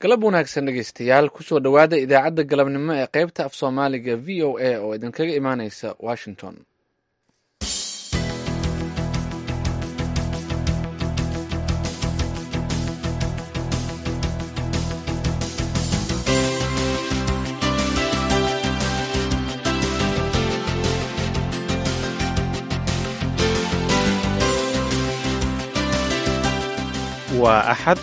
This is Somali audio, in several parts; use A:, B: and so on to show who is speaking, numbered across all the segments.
A: galab wanaagsan dhegeystayaal kusoo dhowaada idaacadda galabnimo ee qaybta af soomaaliga v o a oo idinkaga imaaneysa washington
B: waa axad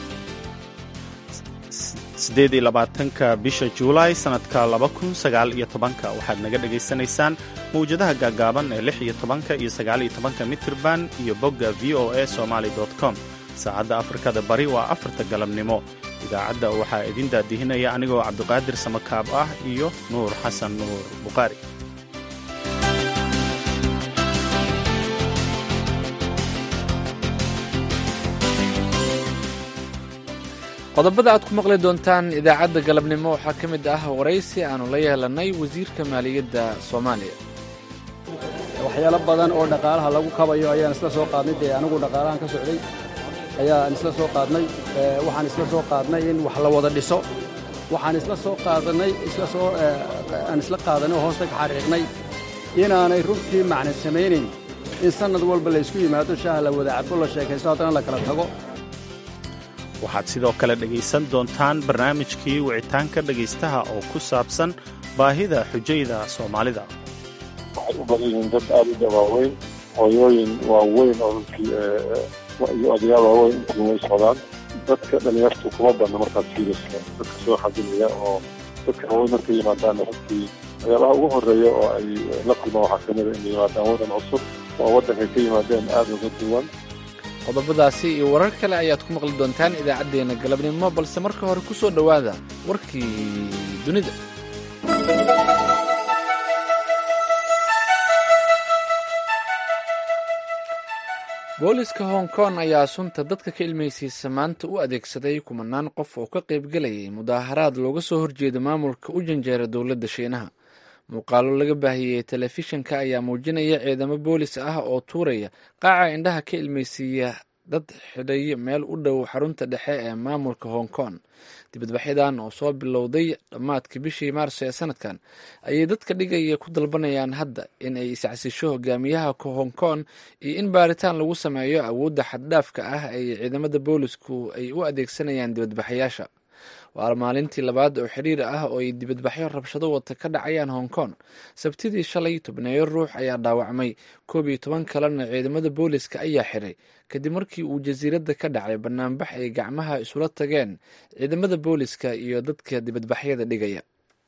B: siddeed iyo labaatanka bisha juulaay sannadka laba kun sagaal iyo tobanka waxaad naga dhegaysanaysaan mawjadaha gaagaaban ee lix iyo tobanka iyo sagaal iyo tobanka mitirban iyo bogga v o a somaali com saacadda afrikada bari waa afarta galabnimo idaacadda waxaa idin daadihinaya anigoo cabdiqaadir samakaab ah iyo nuur xasan nuur bukhaari
A: qodobada aad ku maqli doontaan idaacadda galabnimo waxaa ka mid ah waraysi aanu la yeelanay wasiirka maaliyadda soomaaliya
C: waxyaalo badan oo dhaqaalaha lagu kabayo ayaan isla soo qaadnay dee anigu dhaqaalahan ka socday ayaan isla soo qaadnay waxaan isla soo qaadnay in wax la wada dhiso waxaan isla soo qaadanay isla soo aan isla qaadanay oo hoosta ka xariiqnay inaanay runtii macna samaynayn in sannad walba laysku yimaado shaaha la wada cabo la sheekaysto haddana la kala tago
B: waxaad sidoo kale dhegaysan doontaan barnaamijkii wicitaanka dhegaystaha oo ku saabsan baahida xujayda soomaalida
D: waxay u badan yihiin dad aad u dabaaweyn hooyooyin waaweyn oo runtii iyo odayaal waaweyn intii way socdaan dadka dhalinyartu kuma badna markaas fiiriska dadka soo xadinaya oo dadka waaweyn markay yimaadaan runtii waxyaabaha ugu horreeya oo ay la kulmaan waxaa ka mida inay yimaadaan waddan cusub oo waddankay ka yimaadeen aad uga duwan
A: qodobadaasi iyo warar kale ayaad ku maqli doontaan idaacaddeenna galabnimo balse marka hore ku soo dhowaada warkii dunida booliska hong kong ayaa sunta dadka ka ilmaysiisa maanta u adeegsaday kumanaan qof oo ka qaybgelayay mudaaharaad looga soo horjeeda maamulka u janjeera dowladda shiinaha muuqaalo laga baahiyey telefishinka ayaa muujinaya ciidamo boolis ah oo tuuraya qaaca indhaha ka ilmaysiiya dad xidhay meel u dhow xarunta dhexe ee maamulka hong kong dibadbaxyadan oo soo bilowday dhammaadkii bishii maarso ee sanadkan ayay dadka dhigaya ku dalbanayaan hadda in ay iscasisho hogaamiyaha hong kong iyo in baaritaan lagu sameeyo awoodda xaddhaafka ah ay ciidamada boolisku ay u adeegsanayaan dibadbaxayaasha waa maalintii labaad oo xiriir ah oo ay dibadbaxyo rabshado wata ka dhacayaan hong kong sabtidii shalay tobneeyo ruux ayaa dhaawacmay koob iyo toban kalena ciidamada booliska ayaa xiray kadib markii uu jasiiradda ka dhacay banaanbax ay gacmaha isula tageen ciidamada booliska iyo dadka dibadbaxyada dhigaya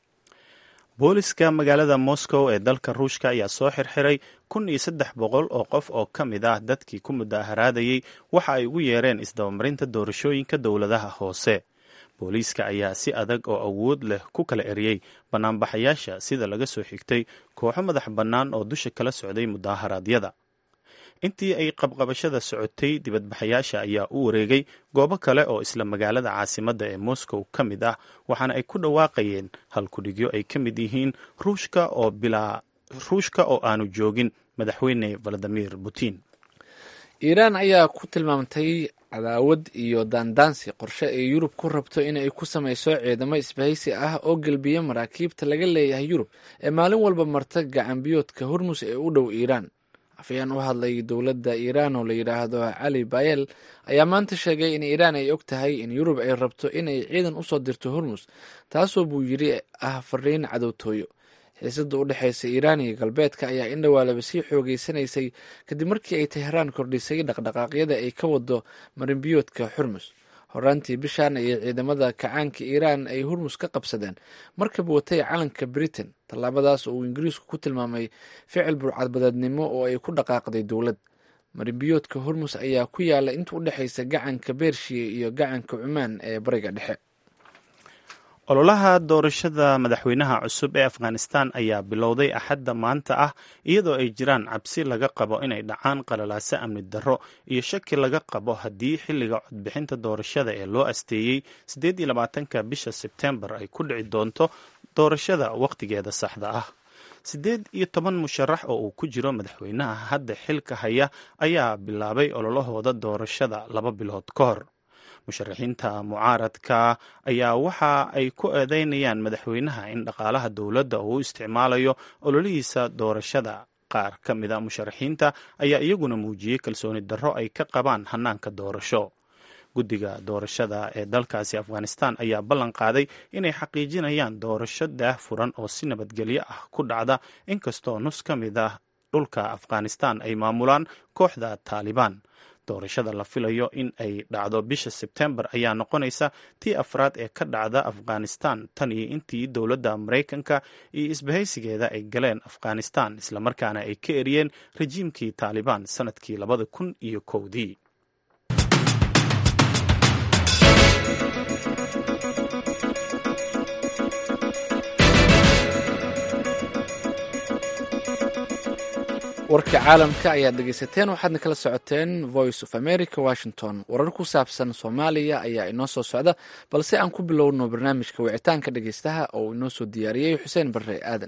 B: booliska magaalada moscow ee dalka ruushka ayaa soo xirxiray kun iyo saddex boqol oo qof oo ka mid ah dadkii ku mudaharaadayey waxa ay ugu yeereen isdabamarinta doorashooyinka dowladaha hoose booliiska ayaa si adag oo awood leh ku kala eriyey banaanbaxayaasha sida laga soo xigtay kooxo madax bannaan oo dusha kala socday mudaharaadyada intii ay qabqabashada socotay dibadbaxayaasha ayaa u wareegay goobo kale oo isla magaalada caasimadda ee moscow ka mid ah waxaana ay ku dhawaaqayeen halkudhigyo ay ka mid yihiin ruushka oo bilaa ruushka oo aanu joogin madaxweyne valadimir putin
A: iiraan ayaa ku tilmaamtay cadaawad iyo daandaansi qorshe ay yurub ku rabto inay ku samayso ciidamo isbahaysi ah oo gelbiya maraakiibta laga leeyahay yurub ee maalin walba marta gacanbiyoodka hormus ee u dhow iiraan afayaan u hadlay dowladda iiraan oo la yidhaahdo cali bayel ayaa maanta sheegay in iiraan ay og tahay in yurub ay rabto inay ciidan usoo dirto hormus taasoo buu yidhi ah fariin cadowtooyo xiisada u dhexeysa iiraan iyo galbeedka ayaa in dhowaalaba sii xoogeysanaysay kadib markii ay teheraan kordhisay dhaqdhaqaaqyada ay ka wado marinbiyoodka xurmus horaantii bishan ayay ciidamada kacaanka iiraan ay hurmus ka qabsadeen markab watay calanka britain tallaabadaas oo uu ingiriisku ku tilmaamay ficil burcadbadeednimo oo ay ku dhaqaaqday dowlad marinbiyoodka hurmus ayaa ku yaala inta u dhexeysa gacanka beershiya iyo gacanka cumaan ee bariga dhexe
B: ololaha doorashada madaxweynaha cusub ee afghanistan ayaa bilowday axadda maanta ah iyadoo ay jiraan cabsi laga qabo inay dhacaan qalalaaso amni darro iyo shaki laga qabo haddii xilliga codbixinta doorashada ee loo asteeyey siddeed iyo labaatanka bisha sebtembar ay ku dhici doonto doorashada wakhtigeeda saxda ah siddeed iyo toban musharax oo uu ku jiro madaxweynaha hadda xilka haya ayaa bilaabay ololahooda doorashada laba bilood ka hor musharaxiinta mucaaradka ayaa waxa ay ku eedeynayaan madaxweynaha in dhaqaalaha dowladda uu isticmaalayo ololihiisa doorashada qaar ka mida musharaxiinta ayaa iyaguna muujiyey kalsooni darro ay ka qabaan hanaanka doorasho guddiga doorashada ee dalkaasi afghanistan ayaa ballan qaaday inay xaqiijinayaan doorasho daah furan oo si nabadgelyo ah ku dhacda inkastoo nus ka mid ah dhulka afghanistan ay maamulaan kooxda taalibaan doorashada la filayo in ay dhacdo bisha sebtembar ayaa noqonaysa tii afraad ee ka dhacda afghanistan tan iyo intii dowladda maraykanka iyo isbahaysigeeda ay galeen afghanistan islamarkaana ay ka eriyeen rajiimkii taalibaan sanadkii labada kun iyo kowdii
A: warka caalamka ayaad dhegeysateen waxaadna kala socoteen voice of america washington warar ku saabsan soomaaliya ayaa inoo soo socda balse aan ku bilowno barnaamijka wicitaanka dhegeystaha oo inoo soo diyaariyey xuseen barre aadan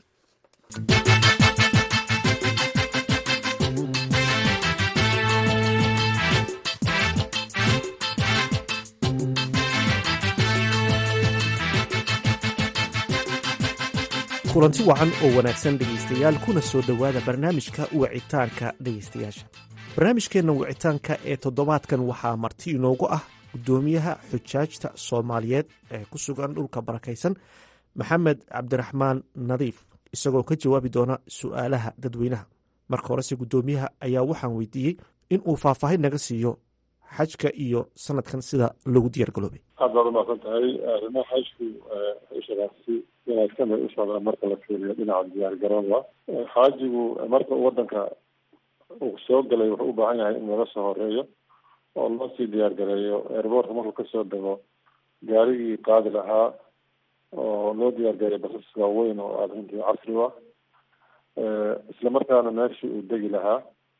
E: kulanti wacan oo wanaagsan dhegaystayaal kuna soo dhowaada barnaamijka wicitaanka dhegaystayaasha barnaamijkeenna wicitaanka ee toddobaadkan waxaa marti inoogu ah guddoomiyaha xujaajta soomaaliyeed ee ku sugan dhulka barakaysan maxamed cabdiraxmaan nadiif isagoo ka jawaabi doona su'aalaha dadweynaha marka horese guddoomiyaha ayaa waxaan weydiiyey in uu faahfaahin naga siiyo xajka iyo sanadkan sida loogu diyaar garoobay
D: aad baad umaqsan tahay arrimaha xajku ishadaasi wanaagsan bay u socdaan marka la fiiriyo dhinaca diyaar garooba xaajigu marka uu wadanka uu soo galay wuxuu u baahan yahay in laga soo horeeyo oo loo sii diyaar gareeyo airboortka markuu kasoo dego gaarigii qaadi lahaa oo loo diyaar gareeyo basas waaweyn oo aada runtii casri ah islamarkaana meeshii uu degi lahaa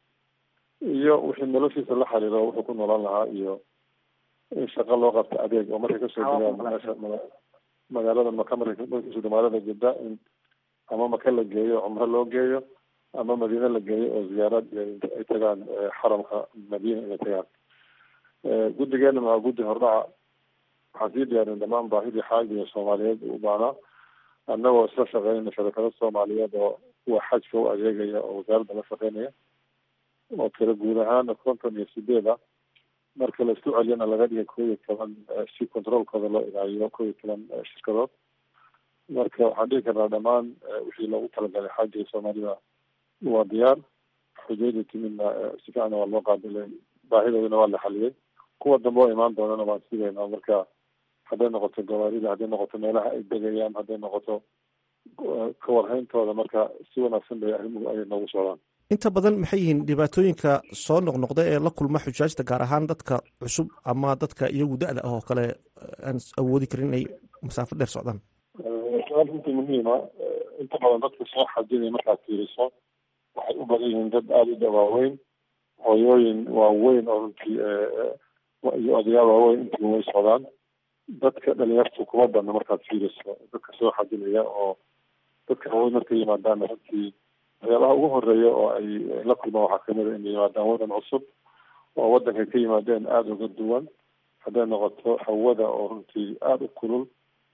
D: iyo wixii noloshiisa la xiriiro wuxuu ku noolaan lahaa iyo in shaqo loo qabta adeeg oo markay kasoo degaan meesha magaalada maka markay kasoo magaalada jidda in ama maka la geeyo cumro loo geeyo ama madiine la geeyo oo ziyaarad ay tagaan xaramka madiina inay tagaan guddigeena waa guddi hordhaca waxaan sii diyaarin dhamaan baahidii xaajiga soomaaliyeed u baahnaa annagoo isla shaqeynayna shabakado soomaaliyeed oo kuwa xajka u adeegaya oo wasaaradda la shaqeynaya oo kala guud ahaana konton iyo sideed ah marka la isku celiyana laga dhigay koob iyo toban si controolkooda loo ilaaliyo koob iyo toban shirkadood marka waxaan dhihi karnaa dhammaan wixii loogu talagalay xaajiga soomaalida waa diyaar xujayda timidna si fiicana waa loo qaabilay baahidoodana waa la xaliyey kuwa dambe oo imaan doonana waan sidaynaa marka hadday noqoto gawaarida hadday noqoto meelaha ay degayaan hadday noqoto kawarhayntooda marka si wanaagsan bay arrimuhu ay noogu socdaan
E: inta badan maxay yihiin dhibaatooyinka soo noqnoqda ee la kulma xujaajta gaar ahaan dadka cusub ama dadka iyagu da-da ah oo kale aan awoodi karin inay masaafo dheer socdaan
D: su-aal runtii muhiima inta badan dadka soo xajinaya markaad fiiriso waxay u badan yihiin dad aada u dawaaweyn hooyooyin waaweyn oo runtii iyo odayaal waaweyn intii way socdaan dadka dhalinyartu kuma badna markaad fiiriso dadka soo xajinaya oo dadka waaweyn markay yimaadaanna runtii waxyaabaha ugu horeeya oo ay la kulmaan waxaa kamid a inay yimaadaan wadan cusub oo wadankay ka yimaadeen aada uga duwan hadday noqoto hawada oo runtii aada u kulul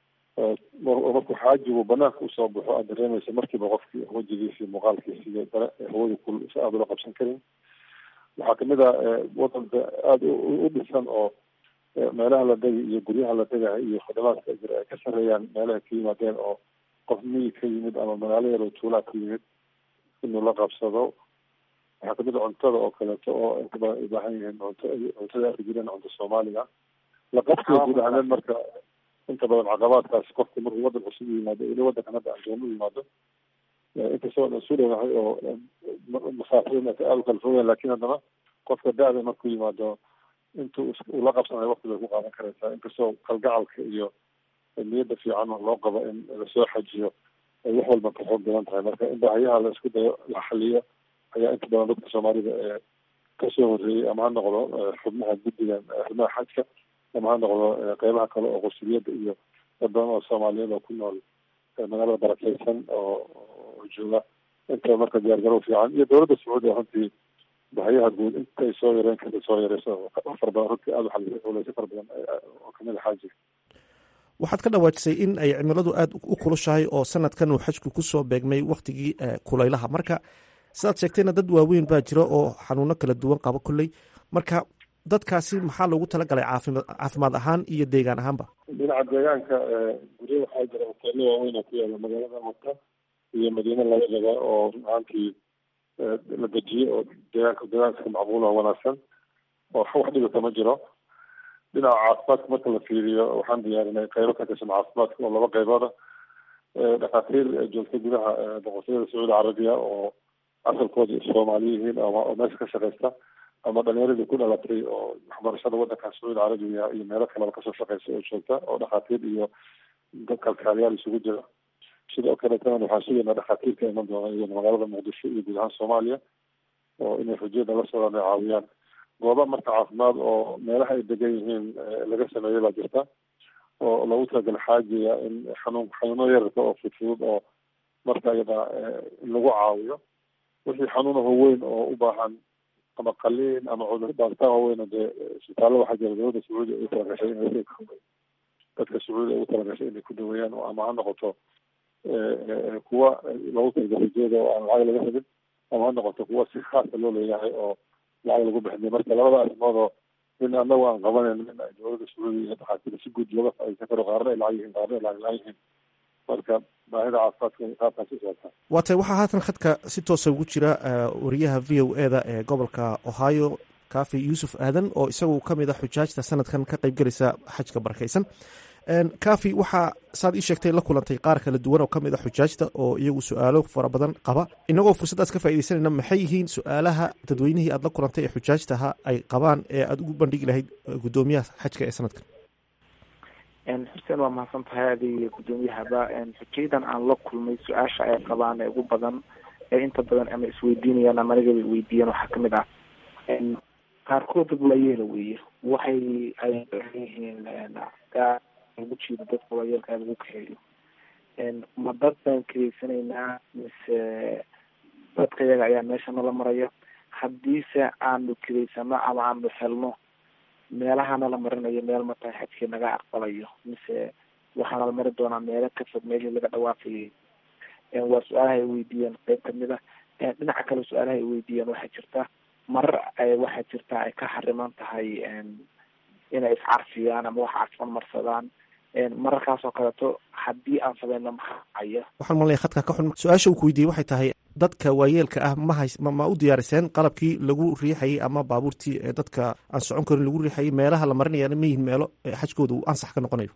D: markuu xaajigu banaanka usoo baxo aad dareemaysa markiiba qofkii wejigiisi muuqaalkiisi iyo hawada kulul si aada ula qabsan karin waxaa kamid a wadanka aada u dhisan oo meelaha la degi iyo guryaha la degahay iyo khadamaadka jira ay ka sareeyaan meelaha ka yimaadeen oo qof miyi ka yimid ama magaalo yar oo tuulaa ka yimid inuu la qabsado waxaa kamid a cuntada oo kaleeto oo inta badan ay baahan yihiin cunto cuntada arki jireen cunto soomaaliga la qabsiga guud ahaaneed marka inta badan caqabaadkaas qofka markuu wadan cusub u yimaado ili wadankan hadda aan doon u yimaado inkastoo aan isu dhowahay oo masaafada aada u kala fogeen lakin haddana qofka da-da markuu yimaado intuu uu la qabsanayo waqti bay ku qaadan karaysaa inkastoo kalgacalka iyo niyadda fiican loo qabo in lasoo xajiyo ay wax walba ka xoog badan tahay marka in baahiyaha la isku dayo la xaliyo ayaa inta badan dadka soomaalida ee kasoo horreeyey ama ha noqdo xubnaha guddigan arrimaha xajka ama ha noqdo qeybaha kale oo qusuliyadda iyo dad badan oo soomaaliyeed oo ku nool magaalada barakeysan oo oo jooga inta marka diyaargarow fiican iyo dowladda sacuudiya runtii bahayaha guud intay soo yareen kada soo yareyso fara badan runtii aada waxaa culeysa fara badan oo kamid a xaajiga
E: waxaad ka dhawaajisay in ay cimiladu aada u kulushahay oo sanadkan uu xajku kusoo beegmay waktigii kulaylaha marka sidaad sheegtayna dad waaweyn baa jira oo xanuuno kala duwan qabo kolley marka dadkaasi maxaa loogu talagalay caafima caafimaad ahaan iyo deegaan ahaanba
D: dhinaca deegaanka guryo waxaa jira hoteelo waaweyn oo ku yaala magaalada maka iyo madiine labadaba oo run ahaantii la dejiyey oo deegaanka deegaanka macquul oo wanaagsan oo wax dhibata ma jiro dhinaca caafimaadka marka la fiiriyo waxaan diyaarinay qaybo ka tirsan caafimaadka oo laba qaybooda dhakhaatiir joogta gudaha boqortooyada sacuudi carabiya oo asalkooda soomaali yihiin oo meesha ka shaqeysta ama dhalinyaradii ku dhalatay oo waxbarashada wadanka sacuudi carabiya iyo meelo kaleba kasoo shaqeysa oo joogta oo dhakhaatiir iyo dad kalkaaliyaal isugu jira sidoo kaleetana waxaan sugaynaa dhakhaatiirka iman doona iyagana magaalada muqdisho iyo guud ahaan soomaaliya oo inay xujiyada la socdaan ay caawiyaan gooba marka caafimaad oo meelaha ay degan yihiin laga sameeyey baa jirta oo loogu talagalay xaajiga in xanuun xanuuno yararka oo fudfudud oo marka iyada in lagu caawiyo wixii xanuunaho weyn oo u baahan ama qaliin ama cudur baaritaan waaweyn dee isbitaallo waxaa jira dowladda sacuudiya ugu talagashay in dadka sacuudiya ugu talagashay inay ku daweeyaan ama ha noqoto kuwa loogu talagalay rajada oo aan lacag laga helin ama ha noqoto kuwa si khaasa loo leeyahay oo lacag lagu bixinay marka labada arrimood oo in anagu aan qabanayn in ay dowladda sacuudiya iyo dhakhaatiir si guud looga faa'iideysan karo qaarna ay lacag yihiin qaarna ay lacag la-aan yihiin marka baahida caafimaadka qaabkaas u socotaa
E: waa tay waxaa haatan khadka si toosa ugu jira wariyaha v o eda ee gobolka ohio kafi yuusuf aadan oo isagu ka mid a xujaajta sanadkan ka qayb gelaysa xajka barakaysan kafi waxaa saad ii sheegtay la kulantay qaar kala duwan oo ka mid a xujaajta oo iyagu su-aalo fara badan qaba inagoo fursaddaas ka faaideysanayna maxay yihiin su-aalaha dadweynihii aad la kulantay ee xujaajtaha ay qabaan ee aada ugu bandhigi lahayd guddoomiyaha xajka ee sanadkan
F: xuseen waa mahadsan tahay adiga guddoomiyahaba xujayadan aan la kulmay su-aasha ay qabaan ee ugu badan ee inta badan ama isweydiinayaan ama anigaba weydiiyaan waxaa kamid ah qaarkood dad waayeela weeye waxay ay yihiin ugu jiido dadka waayeelka lagu kaxeeyo ma dad baan kareysanaynaa mise dadka iyaga ayaa meesha nala maraya haddiise aanu kareysano ama aanu helno meelaha nala marinayo meel mataa xajkii naga aqbalayo mise waxaa nala mari doonaa meelo ka fog meelihii laga dhawaaqayay waa su-aalaha ay weydiiyeen qeyb kamid ah dhinaca kale su-aalaha ay weydiiyeen waxaa jirta marar waxaa jirta ay ka xariman tahay inay iscarfiyaan ama wax carfan marsadaan mararkaas oo kaleeto haddii aan sameyno maxaya
E: waxaan malnaya khadka ka xun su-aasha uu ku weydiiyey waxay tahay dadka waayeelka ah ma hays ma u diyaariseen qalabkii lagu riixayay ama baabuurtii ee dadka aan socon karin lagu riixayay meelaha la marinayana ma yihin meelo xajkooda uu ansax ka noqonayo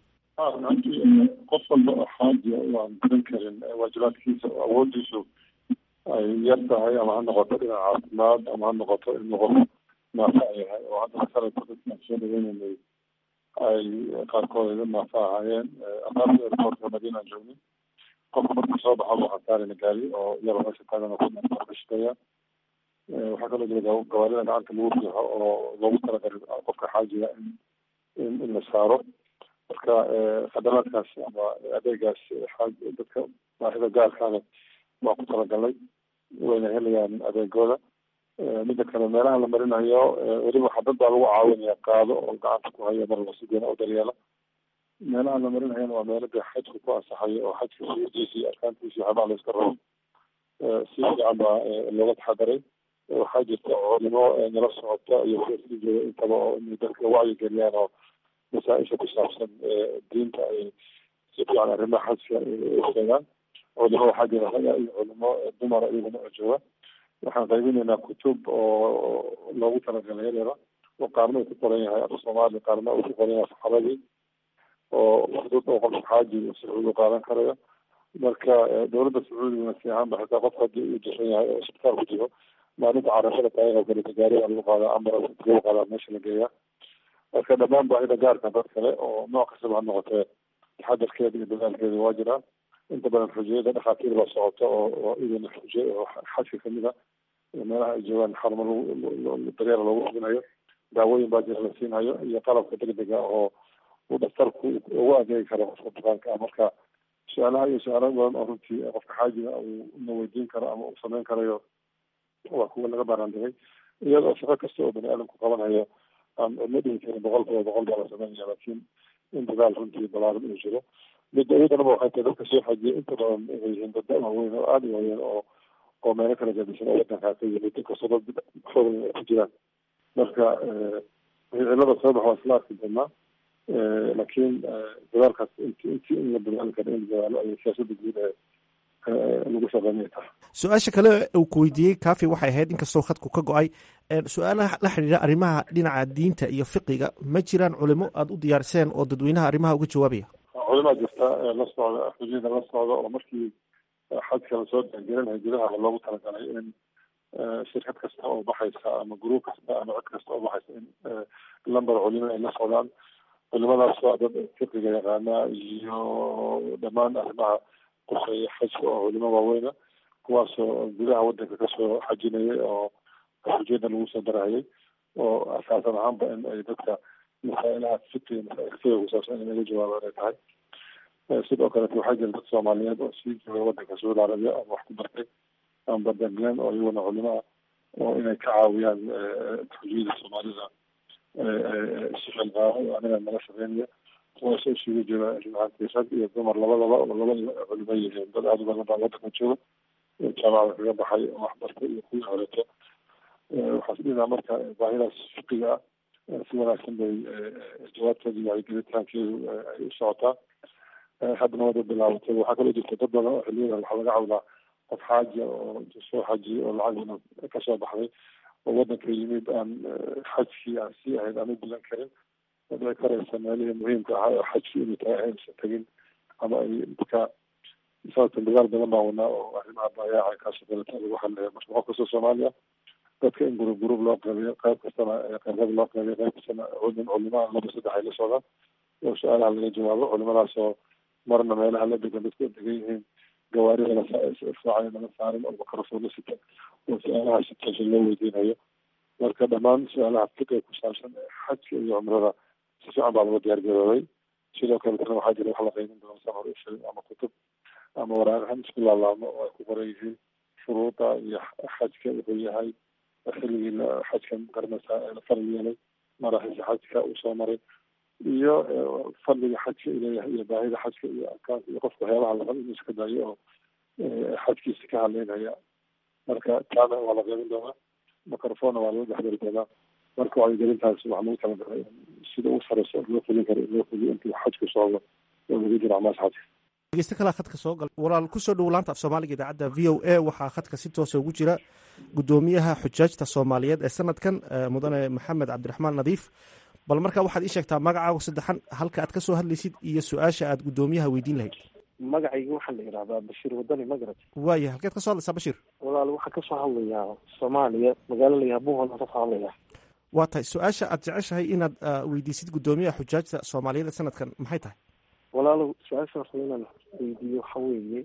D: qof walba oo xaajiya aan garan karin waajibaadkiisa oo awoodiisu ay yar tahay ama ha noqoto dhinac caafimaad ama ha noqoto in qof naafa yahay oo hadda sanadka dadkaan soo dhaweynanay ay qaarkood iga naafa ahaayeen aqaarta airportka madiinaan joognin qofka markuu soo baxo waxaan saarayna gaari oo yaro meesha taagana ku shaqeeya waxaa kaloo jira gawaarida gacanta lagu riixo oo loogu talagalay qofka xaajiga in in la saaro marka khadamaadkaas ama adeegaas dadka baahida gaarkaana waa ku talagalay wayna helayaan adeegooda midda kale meelaha la marinayo weliba waxaa dad baa lagu caawinaya qaado oo gacanta ku haya mar lasi deena oo daryeela meelaha la marinayana waa meelo dee xajku ku ansaxayo oo xajka shuruudiisa iyo arkaantiisa iyo xabaa la iska rabo si fiican baa looga taxadaray waxaa jirta culimo nala socota iyo kuwasii jooga intaba oo inay dadka wacyi geliyaan oo masaaisha ku saabsan diinta ay si fiican arrimaha xajka sheegaan culimo waxaa jira raga iyo culimo dumara iyaguna oo jooga waxaan qaybinaynaa kutub oo loogu talagalay yadeeda oo qaarna uu ku qoran yahay af soomaali qaarna uu ku qoran yahay saxaabadii oo fudud oo qofka xaaji sacuudi u qaadan karayo marka dowladda sacuudiguna si ahaanba xitaa qof haddii uu jiran yahay oo isbitaal ku jiro maalinta carashada tahay oo kaleeto gaariga lagu qaadaa ambulance lagu qaadaa meesha la geeyaa marka dhammaan baahida gaarka dad kale oo nooc kastaba ha noqotee taxadarkeeda iyo dadaalkeeda waa jiraa inta badan xujiyada dhakhaatiir baa socota oo oo idin xujiy oo xajka kamid a meelaha ay joogaan xarumo lagu daryeela loogu hubinayo daawooyin baa jira la siinayo iyo qalabka degdega oo uu dhaktarku ugu adeegi karo qofka bukaanka ah marka su-aalaha iyo su-aalo badan oo runtii qofka xaajiga uu na weydiin karo ama uu sameyn karayo waa kuwa laga baaraandigay iyadoo shaqo kasta oo bani aadamku qabanayo aan ma dhihi karin boqol kiiba boqol baa la sameynaya laakiin in dadaal runtii balaaran uu jiro midda iyadanaba waxay tahay dadka soo xajiya inta badan inay yihiin dad waaweyn oo aada u waaweyn oo oo meelo kala gadisan oo wadankaa ka yimid inkastoo dad xoogay ay ku jiraan marka cilada soo bax waa isla arki doonaa laakiin dadaalkaas int intii in la dadaali karo in la dadaalo ay siyaasada guud ee lagu shaqeynaya tahay
E: su-aasha kale uu ku weydiiyey kafi waxay ahayd inkastoo khadku ka go-ay su-aalaha la xidhiira arrimaha dhinaca diinta iyo fiqiga ma jiraan culimo aada u diyaariseen oo dadweynaha arrimaha uga jawaabaya
D: culimaa jirta la socda xujiyada la socda oo markii xajka lasoo diyaangelinaya gudaha loogu talagalay in shirkad kasta oo baxaysa ama gruub kasta ama cid kasta oo baxaysa in lamber culimo ay la socdaan culimadaas waa dad fiqiga yaqaana iyo dhammaan arrimaha quseeya xajka oo culimo waaweyna kuwaasoo gudaha wadanka kasoo xajinayay oo xujiyada lagu soo darahayay oo asaasan ahaanba in ay dadka masaa'ilaha fiqiga masaailsiga kusaabsan in laga jawaabaan ay tahay sidoo kaleeto waxaa jira dad soomaaliyeed oo sii jooga wadanka sacuudi arabiya ama wax ku bartay ama badanglen oo iyaguna culimo ah oo inay ka caawiyaan xujiyada soomaalida sixilqaamo oo aniga nala shaqeynaya kuwaasoo isugu jira runaantii rag iyo dumar labadaba oo labada culimo yihiin dad aada u badan baa wadanka jooga jaamacada kaga baxay oo waxbartay iyo kuwii horeeto waxaa isdhidaa marka baahidaas fiqiga ah si wanaagsan bay jawaabteeda iyo wacyigelitaankeedu ay u socotaa haddana wada bilaabatay waxaa kaloo jirta dad badan oo xiliyada waxaa laga cawdaa qof xaaja oo soo xajiyay oo lacagina kasoo baxday oo wadanka yimid aan xajkii aan sii ahayd aan u gudan karin oo dhici karaysa meelihii muhiimka ahaa oo xajkii inuu tahay aysan tegin ama ay dadka sababta dagaal badan baa wadnaa oo arrimaha baayaaca kaasoo kaleta lagu hadlaya marka qof kastoo soomaaliya dadka in gurub gurub loo qeybiyo qayb kastana qeybada loo qeybiyo qayb kastana culim culimaa laba saddex ay la socdaan oo su-aalaha laga jawaabo culimadaas oo marna meelaha la degan dadku degan yihiin gawaarida lasaacay laga saarin oo makarafoo la sita oo su-aalaha si toosa loo weydiinayo marka dhammaan su-aalaha fiqiga ku saabsan xajka iyo cumrada si fiican baa laga diyaar garoobay sidoo kaletana waxaa jira wax la qeybin doono san hore usheegay ama kutub ama waraaqahan isku laalaamo oo ay ku qoran yihiin shuruuda iyo xajka wuxuu yahay xilligii xajka garanaysaa la faral yeelay maraxiisa xajka uu soo maray iyo fadliga xajka ileeyahay iyo baahida xajka iyo arkaanka iyo qofka waxyaabaha la rabo inuu iska daayo oo xajkiisa ka hadleynaya marka taana waa la qeybin doonaa microfonna waa laga dhexdari doonaa marka wacyigelintaas waxaa lagu talagalay sida ugu sareyso loo fulin karo in loo fuliyo intuu xajku socdo oo lagu jiro acmaasha xajka
E: dhegeyste kalaa khadka soo gal walaal kusoo dhowo laanta af soomaaliga idaacadda v o a waxaa khadka si toosa ugu jira guddoomiyaha xujaajta soomaaliyeed ee sanadkan mudane maxamed cabdiraxmaan nadiif bal markaa waxaad ii sheegtaa magacaagu saddexan halka aad ka soo hadlaysid iyo su-aasha aad guddoomiyaha weydiin lahayd
G: magacayga waxaa la yidhahdaa bashiir wadani magarad
E: waaya halkeed ka soo hadlaysaa bashiir
G: walaal waxaa kasoo hadlayaa soomaaliya magaalo la yaha buuhoodaan kasoo hadlayaa
E: waa tahay su-aasha aad jeceshahay inaad weydiisid guddoomiyaha xujaajta soomaaliyeed ee sanadkan maxay tahay
G: walaalow su-aasha raba inaan weydiiyo waxa weeye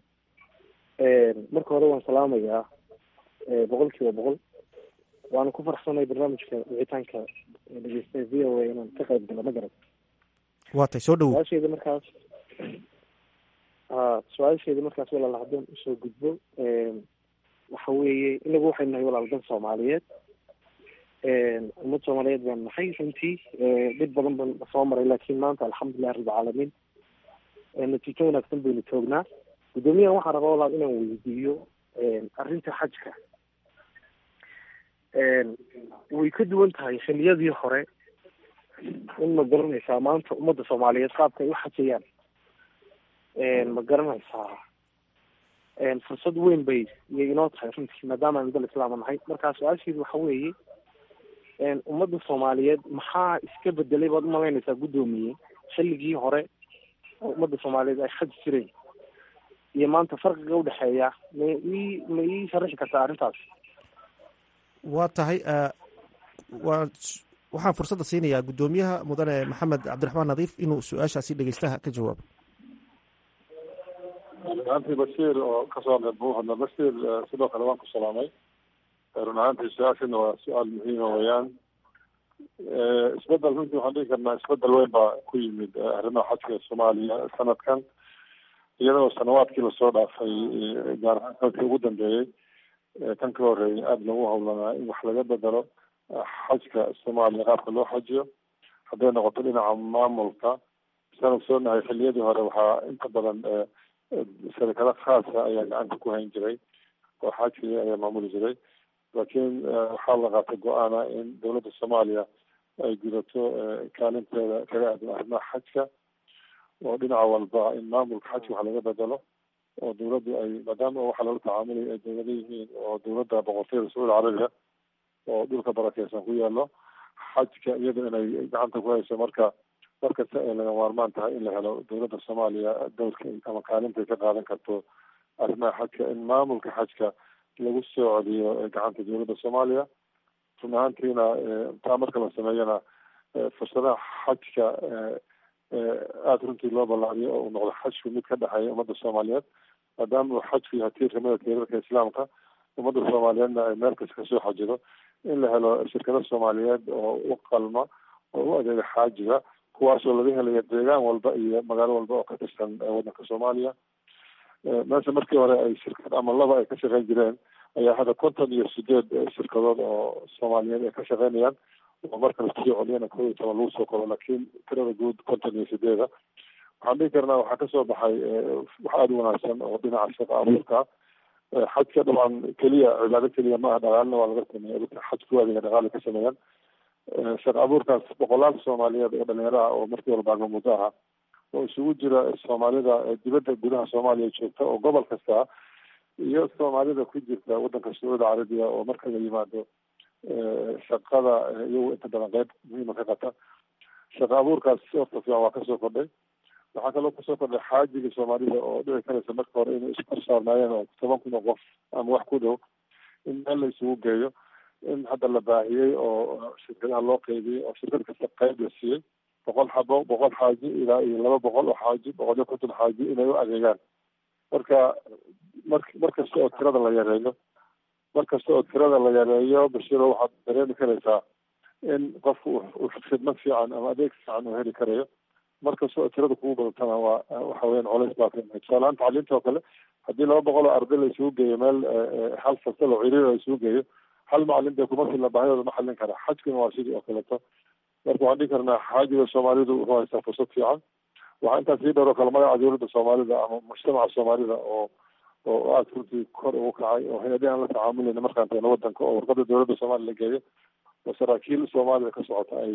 G: marka hore waan salaamayaa boqol kiiba boqol waana ku farxsanay barnaamijka wicitaanka dhegeysta v o a inaan ka qayb galo ma garad
E: waa tahay soo dhawow
G: su-aasheeda markaas ha su-aasheeda markaas walaal haddaan usoo gudbo waxa weeye inagu waxaynu nahay walaal dan soomaaliyeed ummad soomaaliyeed baan nahay runtii dhib badan baan soo maray laakiin maanta alxamdulilah rabbilcaalamiin natiijo wanaagsan baynu joognaa guddoomiyahan waxaan rabaa walaal inaan weydiiyo arrinta xajka way ka duwan tahay xiliyadii hore in ma garanaysaa maanta ummadda soomaaliyeed qaabka ay u xajayaan ma garanaysaa fursad weyn bay iyay inoo tahay runtii maadaama aan dal islaama nahay markaa su-aasheedu waxa weeye ummadda soomaaliyeed maxaa iska bedelay baad umalaynaysaa guddoomiye xilligii hore oo ummadda soomaaliyeed ay xaji jireen iyo maanta farqiga udhexeeya ma ii ma ii sharaxi kartaa arrintaas
E: waa tahay waa waxaan fursadda siinayaa guddoomiyaha mudane maxamed cabdiraxmaan nadiif inuu su-aashaasi dhegeystaha ka jawaabo
D: run ahaantii bashiir oo kasoo hadlay buuhadna bashiir sidoo kale waan ku salaamay run ahaantii su-aashana waa su-aal muhiima weeyaan isbedel runtii waxaan dhihi karnaa isbedel weyn baa ku yimid arrimaha xajka soomaaliya sanadkan iyadoo sanawaadkii lasoo dhaafay gaar ahaan sanadkii ugu dambeeyey kan ka horeeyay aada lagu howlanaa in wax laga bedelo xajka soomaaliya qaabka loo xajiyo hadday noqoto dhinaca maamulka saan ogsoonahay xiliyadii hore waxaa inta badan sharikado khaasa ayaa gacanta ku hayn jiray oo xajkii ayaa maamuli jiray laakiin waxaa la qaatay go-aana in dowladda soomaaliya ay gudato kaalinteeda kaga aadan arrimaha xajka oo dhinaca walba in maamulka xajka wax laga bedelo oo dowladdu ay maadaama waxa lala tacaamulay ay dowlado yihiin oo dowladda boqortooyada sacuudi carabiga oo dhulka barakeysan ku yaalo xajka iyada inay gacanta ku hayso marka markasta ay laga maarmaan tahay in la helo dowladda soomaaliya dowrka ama kaalintay ka qaadan karto arrimaha xajka in maamulka xajka lagu soo celiyo gacanta dowladda soomaaliya run ahaantiina taa marka la sameeyana fursadaha xajka aada runtii loo ballaariyo oo uu noqdo xajku mid ka dhexeeya ummadda soomaaliyeed maadaama uu xajku yahay tiir kamida tiirarka islaamka ummadda soomaaliyeedna ay meel kasta kasoo xajido in la helo shirkado soomaaliyeed oo u qalma oo u adeega xaajiga kuwaasoo laga helayo deegaan walba iyo magaalo walba oo ka tirsan waddanka soomaaliya meesha markii hore ay shirkad ama laba ay ka shaqeyn jireen ayaa hadda konton iyo sideed shirkadood oo soomaaliyeed ay ka shaqeynayaan oo marka lasoo celiyana kow iyo toban lagu soo koro laakiin tirada guud konton iyo sideeda waxaan dhihi karnaa waxaa kasoo baxay wax aada u wanaagsan oo dhinaca shaqa abuurka xajka dabcan keliya cibaado keliya maaha dhaqaalina waa laga sameeya dadka xaj ku adeega dhaqaali ka sameeyaan shaqa abuurkaas boqolaal soomaaliyeed oo dhalinyaro ah oo markii walba agmamuddo aha oo isugu jira soomaalida dibadda gudaha soomaaliya joogta oo gobol kasta iyo soomaalida ku jirta waddanka sacuudi carabiya oo marka la yimaado shaqada iyagu inta badan qeyb muhiima ka qata shaqa abuurkaas horta fiican waa kasoo kordhay waxaa kaloo kasoo kordhay xaajiga soomaalida oo dhici karaysa marka hore inay isku korsaarnaayeen oo toban kun oo qof ama wax ku dhow in meel la isugu geeyo in hadda la baahiyey oo shirkadaha loo qeybiyey oo shirkad kasta qeyb la siiyey boqol xabo boqol xaaji ilaa iyo laba boqol oo xaaji boqol iyo konton xaaji inay u adeegaan marka mar mar kasta oo tirada la yareeyo mar kasta oo tirada la yareeyo bashiro waxaad dareemi karaysaa in qofku uu khidmad fiican ama adeeg fiican uu heli karayo mar kasta oo tirada kugu badatana waa waxa weeyaan culays baa ka imay tusaalahaan tacliinta oo kale haddii laba boqol oo arday la isugu geeyo meel hal fasal oo ciriir la isugu geeyo hal macalin dee kuma filla baahidooda ma xallin kara xajkuna waa sidii oo kaleeto marka waxaan dhihi karnaa xaajiga soomaalidu wuxuu haystaa fursad fiican waxaa intaas sii dheer oo kale magaca dowladda soomaalida ama mujtamaca soomaalida oo oo aada runtii kor ugu kacay oo hay-adihi aan la tacaamulayna markaan tagno wadanka oo warqada dowladda soomaaliya la geeyo oo saraakiil soomaalida ka socota ay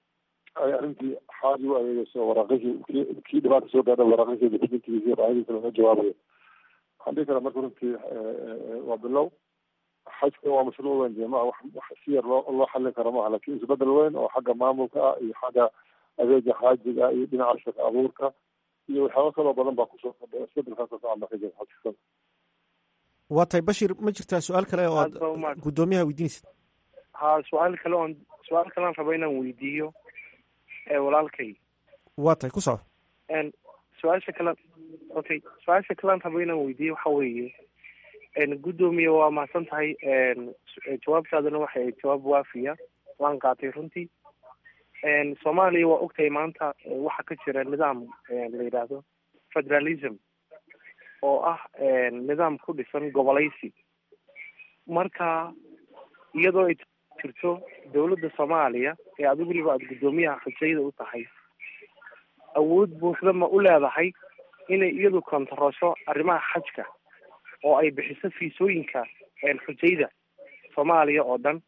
D: ay arrintii xaaji u adeegeyso waraaqihii ki kii dhibaata soo gaadha waraaqihii documentigisi baahadiisa laga jawaabayo waxaan dhihi karaa marka runtii waa bilow xajka waa mashruuc weyn dee maa wax wax si yar loo loo xallin karo maaha lakin isbedel weyn oo xagga maamulka ah iyo xagga adeega xaajiga ah iyo dhinaca shaqa abuurka iyo waxyaaba kaloo badan baa kusoo kordhay isbedelkaas oo fiican baa ka jira xajka
E: waa tahay bashir ma jirtaa su-aal kale oo aad guddoomiyaha weydiinaysid
G: ha su-aal kale oon su-aal kalean rabo inaan weydiiyo walaalkay
E: waa tahay ku soco
G: su-aasha kale okay su-aasha kalean rabo inaan weydiiyo waxa weeye guddoomiye waa mahadsan tahay jawaabtaadana waxay ahayd jawaab waafiya waan qaatay runtii soomaaliya waa ogtahay maanta waxaa ka jira nidaam la yidhaahdo federalism oo ah nidaam ku dhisan gobolaysi marka iyadoo ay jirto dowladda soomaaliya ee adigu weliba aada guddoomiyaha xujayda u tahay awood buuxda ma u leedahay inay iyadu kontarosho arrimaha xajka oo ay bixiso fiisooyinka xujayda soomaaliya oo dhan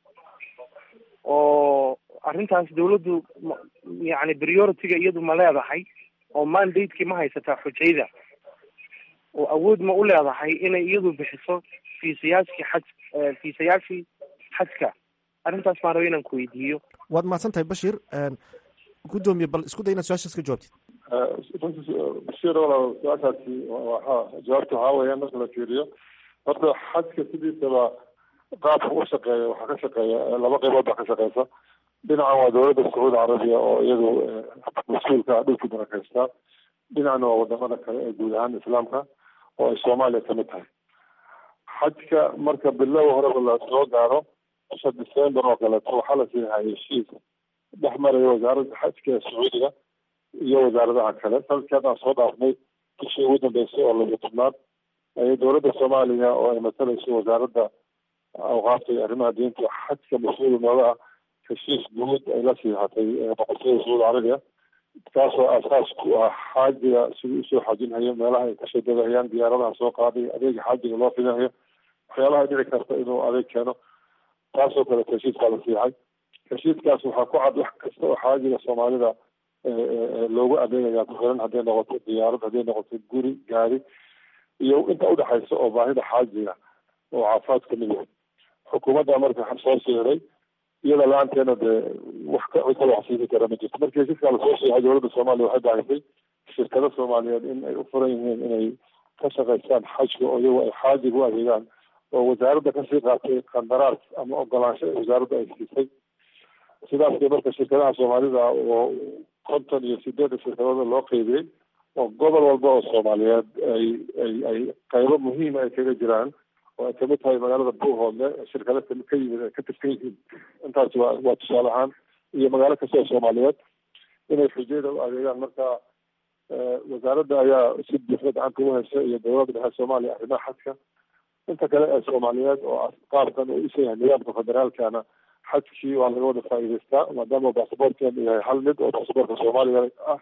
G: oo arrintaas dawladdu yani priority-ga iyadu ma leedahay oo mandate-kii ma haysataa xujayda oo awood ma u leedahay inay iyadu bixiso fiisayaashkii xaj fiisayaashii xajka arrintaas maan raba inaan ku weydiiyo
E: waad mahadsan tahay bashir guddoomiye bal isku day inaad su-aashaas ka jawaabtid
D: bashir walaal su-aashaasi waa jawaabta waxaa weeyaan marka la fiiriyo horta xajka sidiisaba qaabka u shaqeeya waxaa ka shaqeeya laba qaybood baa ka shaqeysa dhinacan waa dowladda sacuudi carabiya oo iyadu mas-uulka ah dhulkii barakeysta dhinacna waa wadamada kale ee guud ahaan islaamka oo ay soomaaliya kamid tahay xajka marka bilow horeba la soo gaaro bisha december oo kaleeto waxaa la siihay heshiis dhex maraya wasaaradda xajka ee sacuudiga iyo wasaaradaha kale sanadkii haddaan soo dhaafnay bishii ugu dambeysay oo labiyo tobnaad ayay dowladda soomaaliya oo ay matalayso wasaaradda awqaafta iyo arrimaha diinta xajka mas-uul nooga ah heshiis guud ay la siixatay boqortooyada sacuudi carabiya kaasoo aasaas ku ah xaajiga sidii usoo xaajinhayo meelaha ay kasoo degahayaan diyaaradaha soo qaaday adeega xaajiga loo fidinayo waxyaabaha dhici karta inuu adeeg keeno taasoo kaleeto heshiiskaa la siixay heshiiskaas waxaa ku cad wax kasta oo xaajiga soomaalida loogu adeegaya ku xiran hadday noqoto diyaarad hadday noqoto guri gaari iyo inta udhexaysa oo baahida xaajiga oo caafimaad ka mid yahay xukuumadda marka soo siiray iyada la-aanteena dee wax ka cid kala waxsiini kara ma jirto markii heshiiskaa lasoo siixay dowladda soomaaliya waxay baahisay shirkado soomaaliyeed in ay u furan yihiin inay ka shaqaystaan xajka oo iyagu ay xaajiga u adeegaan oo wasaaradda kasii qaatay qandaraas ama ogolaansho ee wasaaradda ay siisay sidaas marka shirkadaha soomaalida oo konton iyo sideedda shirkadooda loo qeybiyey oo gobol walba oo soomaaliyeed ay ay ay qaybo muhiima ay kaga jiraan oo ay kamid tahay magaalada buuhoodle shirkado ka yimid ay ka tirsan yihiin intaas waa waa tusaale ahaan iyo magaalo kasta oo soomaaliyeed inay xujayada u adeegaan marka wasaaradda ayaa si buuxda gacanta ugu haysa iyo dowladda dhexe soomaaliya arrimaha xadka inta kale ee soomaaliyeed oo qaabkan uu isa yahay nidaamka federaalkana xajkii waa laga wada faa'iidaystaa maadaama baasaboortkeenu yahay hal mid oo baasaboorka soomaaliya ah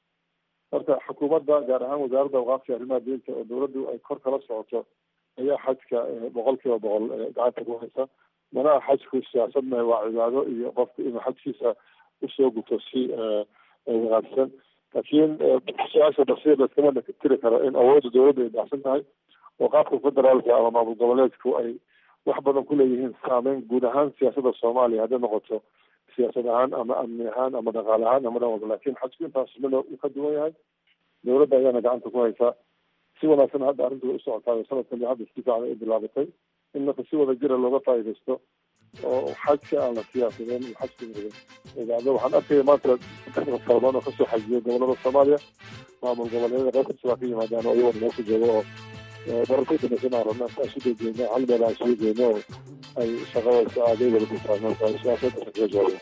D: marka xukuumadda gaar ahaan wasaaradda awqaafka arrimaha diinta oo dowladdu ay kor kala socoto ayaa xajka boqol kiiba boqol gacanta ku haysa manaha xajku siyaasad mahe waa cibaado iyo qofku inuu xajkiisa usoo guto si wanaagsan laakiin su-aasha basiir laskama tiri karo in awoodda dowladda ay dhacsan tahay oo qaabka federaalka ama maamul goboleedku ay wax badan ku leeyihiin saameyn guud ahaan siyaasadda soomaaliya hadday noqoto siyaasad ahaan ama amni ahaan ama dhaqaale ahaan ama dhan walba laakiin xajku intaas midna uu ka duwan yahay dowladda ayaana gacanta ku haysaa si wanaagsan hadda arrintu way u socotaa sanadkan hadda si fiican ay bilaabatay in marka si wada jira looga faa'iidaysto oo xajka aan la siyaasadeen iyo xajka mudan idaacada waxaan arkaya maanta fara badan oo kasoo xajiyay gobolada soomaaliya maamul goboleedyada qayb kasta waa ka yimaadaan oo iyagoo meesha jooga oo bararka dambaysan aan rabna intaan isu dejeyno hal meel aan isugu geyno oo ay shaqadaysa adeegada ku saameysa siyaasada kaga jooga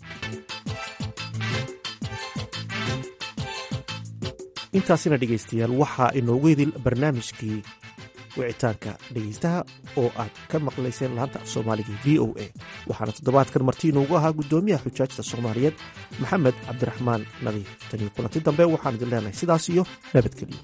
E: intaasina dhegaystayaal waxaa inoogu idil barnaamijkii wicitaanka dhegaystaha oo aad ka maqlayseen laanta af soomaaliga v o a waxaana toddobaadkan marti inoogu ahaa guddoomiyaha xujaajta soomaaliyeed maxamed cabdiraxmaan nadiif tanii kulanti dambe waxaan idin leenahay sidaas iyo nabadgelyo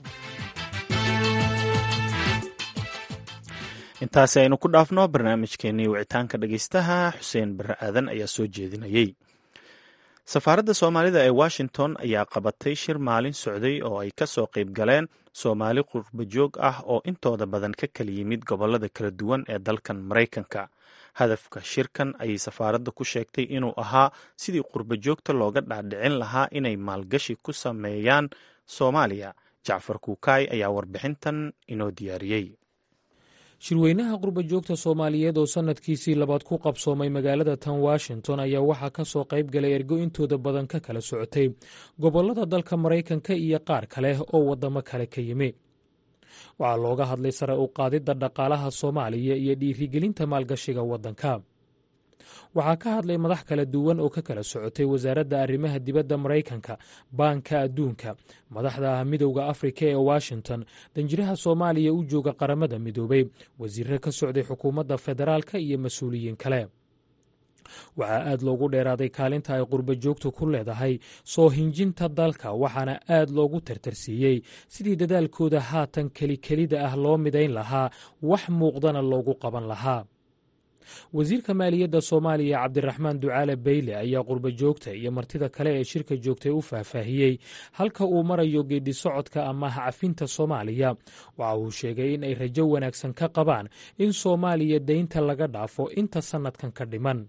B: intaasi aynu ku dhaafno barnaamijkeenii wicitaanka dhegaystaha xuseen bare aadan ayaa soo jeedinayey safaaradda soomaalida ee washington ayaa qabatay shir maalin socday oo ay ka soo qayb galeen soomaali qurbajoog ah oo intooda badan ka kala yimid gobollada kala duwan ee dalkan maraykanka hadafka shirkan ayay safaaradda ku sheegtay inuu ahaa sidii qurbajoogta looga dhaadhicin lahaa inay maalgashi ku sameeyaan soomaaliya jacfar kuukaay ayaa warbixintan inoo diyaariyey
H: shirweynaha qurbajoogta soomaaliyeed oo sanadkiisii labaad ku qabsoomay magaalada tan washington ayaa waxaa ka soo qayb galay ergo intooda badan ka kala socotay gobollada dalka maraykanka iyo qaar kale oo waddamo kale ka yimi waxaa looga hadlay sare u qaadidda dhaqaalaha soomaaliya iyo dhiirigelinta maalgashiga waddanka waxaa ka hadlay madax kala duwan oo ka kala socotay wasaaradda arrimaha dibadda maraykanka baanka adduunka madaxda midowda afrika ee washington danjiraha soomaaliya u jooga qaramada midoobay wasiirre ka socday xukuumadda federaalka iyo mas-uuliyiin kale waxaa aad loogu dheeraaday kaalinta ay qurbajoogtu ku leedahay soo hinjinta dalka waxaana aad loogu tartarsiiyey sidii dadaalkooda haatan kelikelida ah loo midayn lahaa wax muuqdana loogu qaban lahaa wasiirka maaliyadda soomaaliya cabdiraxmaan ducaale beyle ayaa qurbajoogta iyo martida kale ee shirka joogtay u faahfaahiyey halka uu marayo geeddi socodka amaha cafinta soomaaliya waxa uu sheegay in ay rajo wanaagsan ka qabaan in soomaaliya daynta laga dhaafo inta sannadkan ka dhiman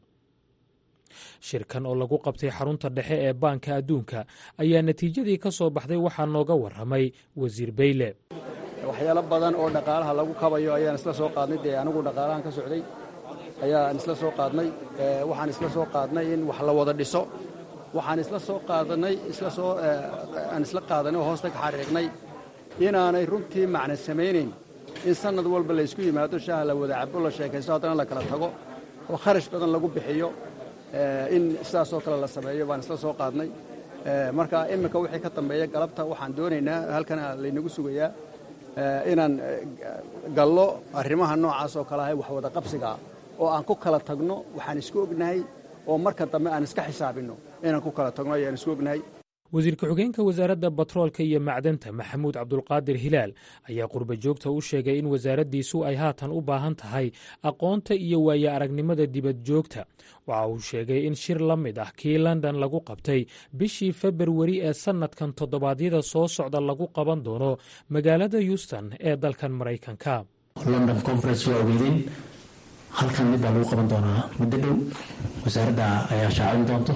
H: shirkan oo lagu qabtay xarunta dhexe ee baanka adduunka ayaa natiijadii ka soo baxday waxaa nooga warramay wasiir beyle
C: waxyaalo badan oo dhaqaalaha lagu kabayo ayaan isla soo qaadnay dee anigu dhaqaalahan ka socday ayaan isla soo qaadnay waxaan isla soo qaadnay in wax la wada dhiso waxaan isla soo qaadanay isla soo aan isla qaadanay oo hoosta ka xariiqnay inaanay runtii macna samaynayn in sannad walba la ysku yimaado shaaha la wada cabo la sheekaysto haddana la kala tago oo kharash badan lagu bixiyo in sidaasoo kale la sameeyo baan isla soo qaadnay marka iminka wixii ka dambeeya galabta waxaan doonaynaa halkana laynagu sugayaa inaan gallo arrimaha noocaas oo kale ahay wax wada qabsigaa oo aan ku kala tagno waxaan isku ognahay oo marka dambe aan iska xisaabinno inaan ku kala tagno ayaan isku ognahay
H: wasiir ku-xigeenka wasaaradda batroolka iyo macdanta maxamuud cabdulqaadir hilaal ayaa qurba joogta u sheegay in wasaaraddiisu ay haatan u baahan tahay aqoonta iyo waaye aragnimada dibad joogta waxa uu sheegay in shir la mid ah kii london lagu qabtay bishii februari ee sannadkan toddobaadyada soo socda lagu qaban doono magaalada houston ee dalkan maraykanka
I: london conference waa ogeydeen halkan mid baa lagu qaban doonaa muddo dhow wasaaradda ayaa shaacin doonto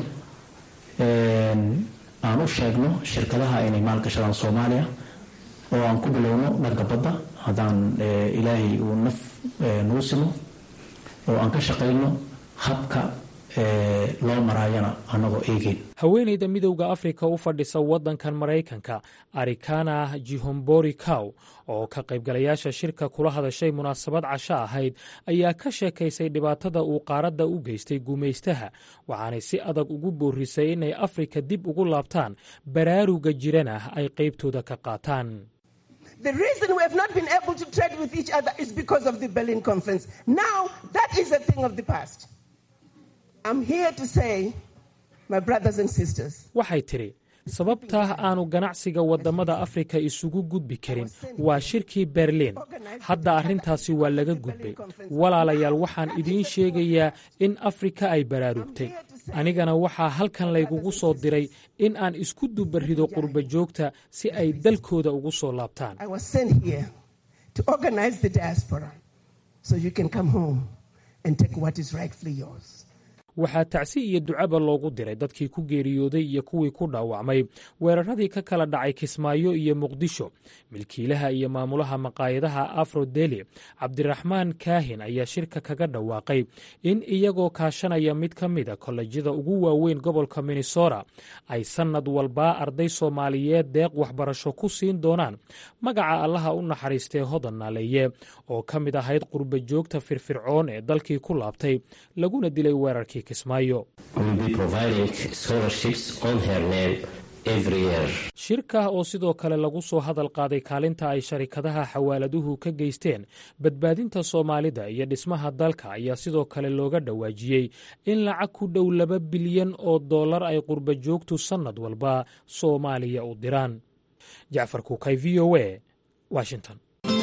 I: aan u sheegno shirkadaha inay maalgashadaan soomaaliya oo aan ku bilowno dhanka badda haddaan ilaahay uu naf nagu simo oo aan ka shaqayno habka loo maraayana annagoo eegeyn
H: haweenayda midowda afrika u fadhisa waddankan maraykanka arikana jihombori cow oo ka qaybgalayaasha shirka kula hadashay munaasabad casho ahayd ayaa ka sheekaysay dhibaatada uu qaaradda u geystay gumaystaha waxaanay si adag ugu boorisay inay afrika dib ugu laabtaan baraaruga jirana ay qaybtooda ka qaataan waxay tidhi sababtaa aanu ganacsiga waddamada afrika isugu gudbi karin waa shirkii berliin hadda arrintaasi waa laga gudbay walaalayaal waxaan idiin sheegayaa in afrika ay baraarugtay anigana waxaa halkan laygugu soo diray in aan isku dubarido qurba joogta si ay dalkooda ugu soo laabtaan waxaa tacsi iyo ducaba loogu diray dadkii ku geeriyooday iyo kuwii ku dhaawacmay weeraradii ka kala dhacay kismaayo iyo muqdisho milkiilaha iyo maamulaha maqaayadaha afrodeli cabdiraxmaan kaahin ayaa shirka kaga dhawaaqay in iyagoo kaashanaya mid ka mida kollejyada ugu waaweyn gobolka minnesota ay sannad walbaa arday soomaaliyeed deeq waxbarasho ku siin doonaan magaca allaha u naxariistee hodan naaleeye oo ka mid ahayd qurba joogta firfircoon ee dalkii ku laabtay laguna dilay weerarkii shirka oo sidoo kale lagu soo hadal qaaday kaalinta ay sharikadaha xawaaladuhu ka geysteen badbaadinta soomaalida iyo dhismaha dalka ayaa sidoo kale looga dhawaajiyey in lacag ku dhow laba bilyan oo dollar ay qurba joogtu sannad walba soomaaliya u diraan jacfar kuukay v o a washington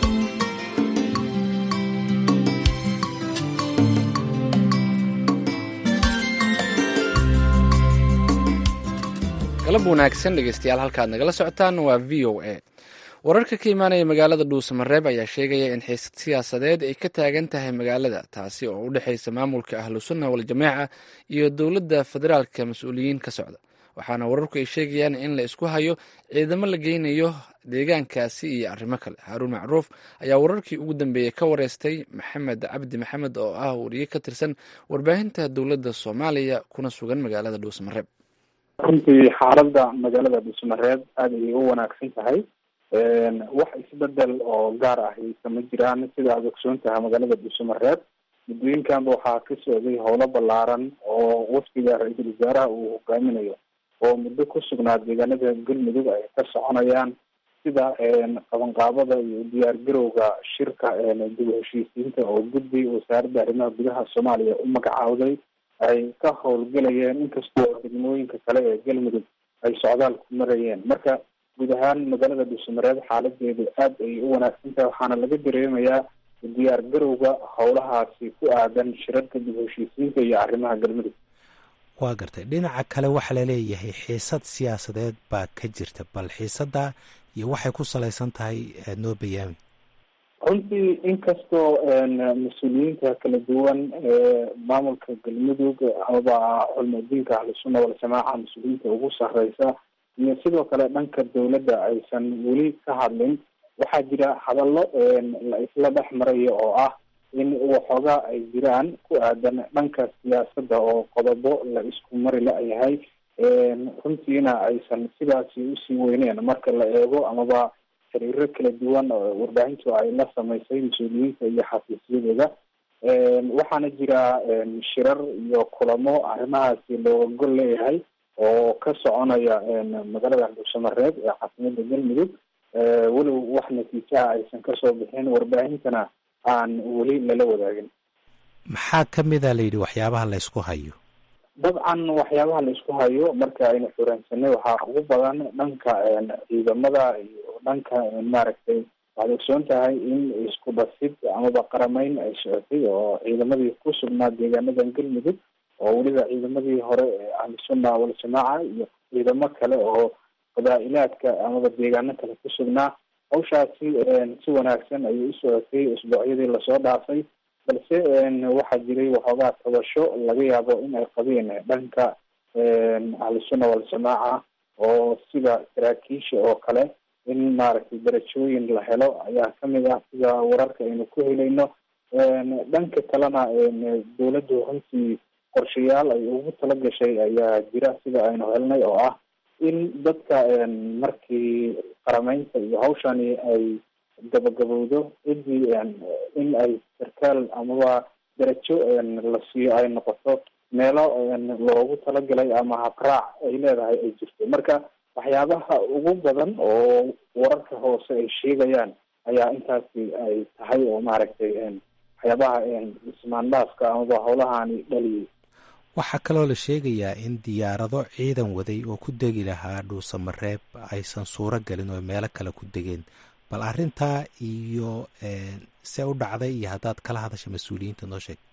A: galab wanaagsan dhegeystayaal halkaad nagala socotaan waa v o a wararka ka imaanaya magaalada dhuusamareeb ayaa sheegaya in xiisad siyaasadeed ay ka taagan tahay magaalada taasi oo u dhexeysa maamulka ahlusunna waljamaaca iyo dowladda federaalka mas-uuliyiin ka socda waxaana wararku ay sheegayaan in la isku hayo ciidamo la geynayo deegaankaasi iyo arrimo kale haaruun macruuf ayaa wararkii ugu dambeeyey ka wareystay maxamed cabdi maxamed oo ah wariye ka tirsan warbaahinta dowladda soomaaliya kuna sugan magaalada dhuusamareeb
J: runtii xaaladda magaalada dhuusamareeb aada ayay u wanaagsan tahay wax isbedel oo gaar ah kama jiraan sida aad ogsoon tahay magaalada dhuusamareeb muddooyinkanba waxaa ka socday howlo ballaaran oo wafdiga ra-iisul wasaaraha uu hogaaminayo oo muddo ku sugnaa deegaanada galmudug ay ka soconayaan sida qabanqaabada iyo diyaar garowga shirka dib u heshiisiinta oo guddi wasaaradda arrimaha gudaha soomaaliya u magacaawday ay ka howlgelayeen inkastoo degmooyinka kale ee galmudug ay socdaal ku marayeen marka guud ahaan magaalada dhuusamareeb xaaladeedu aad ayay u wanaagsan tahay waxaana laga dareemayaa diyaar garowga howlahaasi ku aadan shirarka dib u heshiisiinta iyo arrimaha galmudug
K: waa gartay dhinaca kale waxaa laleeyahay xiisad siyaasadeed baa ka jirta bal xiisadda iyo waxay ku salaysan tahay aada noo bayaami
J: runtii inkastoo mas-uuliyiinta kala duwan ee maamulka galmudug amaba culmadiinka ahlusunna waljamaaca mas-uuliyiinta ugu sareysa iyo sidoo kale dhanka dowladda aysan weli ka hadlin waxaa jira hadallo la isla dhex marayo oo ah in waxoogaa ay jiraan ku aadan dhanka siyaasadda oo qodobo la isku mari la-yahay runtiina aysan sidaasi usii weyneen marka la eego amaba xiriiro kala duwan warbaahintu ay la samaysay mas-uuliyiinta iyo xafiisyadooda waxaana jira shirar iyo kulamo arrimahaasi looga gol leeyahay oo ka soconaya magaalada dhuusamareeb ee caasimada galmudug weliw wax natiijaha aysan kasoo bixin warbaahintana aan weli lala wadaagin
K: maxaa ka mida la yidhi waxyaabaha la ysku hayo
J: dabcan waxyaabaha la isku hayo marka aynu xuransanay waxaa ugu badan dhanka ciidamada iyo dhanka maaragtay waxaad ogsoon tahay in isku dhasid amaba qarameyn ay socotay oo ciidamadii ku sugnaa deegaanadan galmudug oo weliba ciidamadii hore ee ahlusunna waljamaaca iyo ciidamo kale oo qabaa-ilaadka amaba deegaano kale ku sugnaa hawshaasi si wanaagsan ayay u socotay usbuucyadii lasoo dhaafay balse waxaa jiray waxoogaa tabasho laga yaabo in ay qabeen dhanka ahlusunna waljamaaca oo sida saraakiisha oo kale in maaragtay darajooyin la helo ayaa kamid ah sida wararka aynu ku helayno dhanka kalena dawladdu runtii qorshayaal ay ugu tala gashay ayaa jira sida aynu helnay oo ah in dadka markii qarameynta iyo hawshani ay gabagabowdo ciddii in ay sarkaal amaba darajo la siiyo ay noqoto meelo loogu talagalay ama habraac ay leedahay ay jirto marka waxyaabaha ugu badan oo wararka hoose ay sheegayaan ayaa intaasi ay tahay oo maaragtay waxyaabaha ismaandhaaska amaba howlahani dhaliyay
K: waxaa kaloo la sheegayaa in diyaarado ciidan waday oo ku degi lahaa dhuusamareeb aysan suuro gelin oo meelo kale ku degeen bal arrintaa iyo see u dhacday iyo haddaad kala hadasha mas-uuliyiinta noo sheeg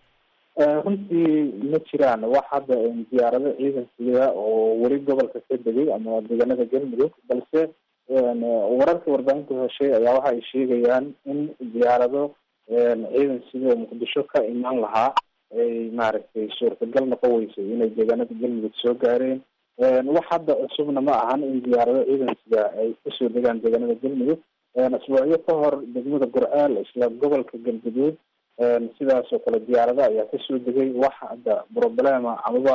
J: runtii ma jiraan wax hadda diyaarado ciidankiida oo weli gobolka ka degay ama deegaanada galmudug balse wararka warbaahinta heshay ayaa waxa ay sheegayaan in diyaarado ciidan sidoo muqdisho ka imaan lahaa ay maaragtay suurtagal noqon weysay inay deegaanada galmudug soo gaareen wax hadda cusubna ma ahan in diyaarado ciidansiga ay kusoo degaan deegaanada galmudug asbuucyo ka hor degmada gurceel isla gobolka galguduud sidaas oo kale diyaarado ayaa kasoo degay wax hadda problema amaba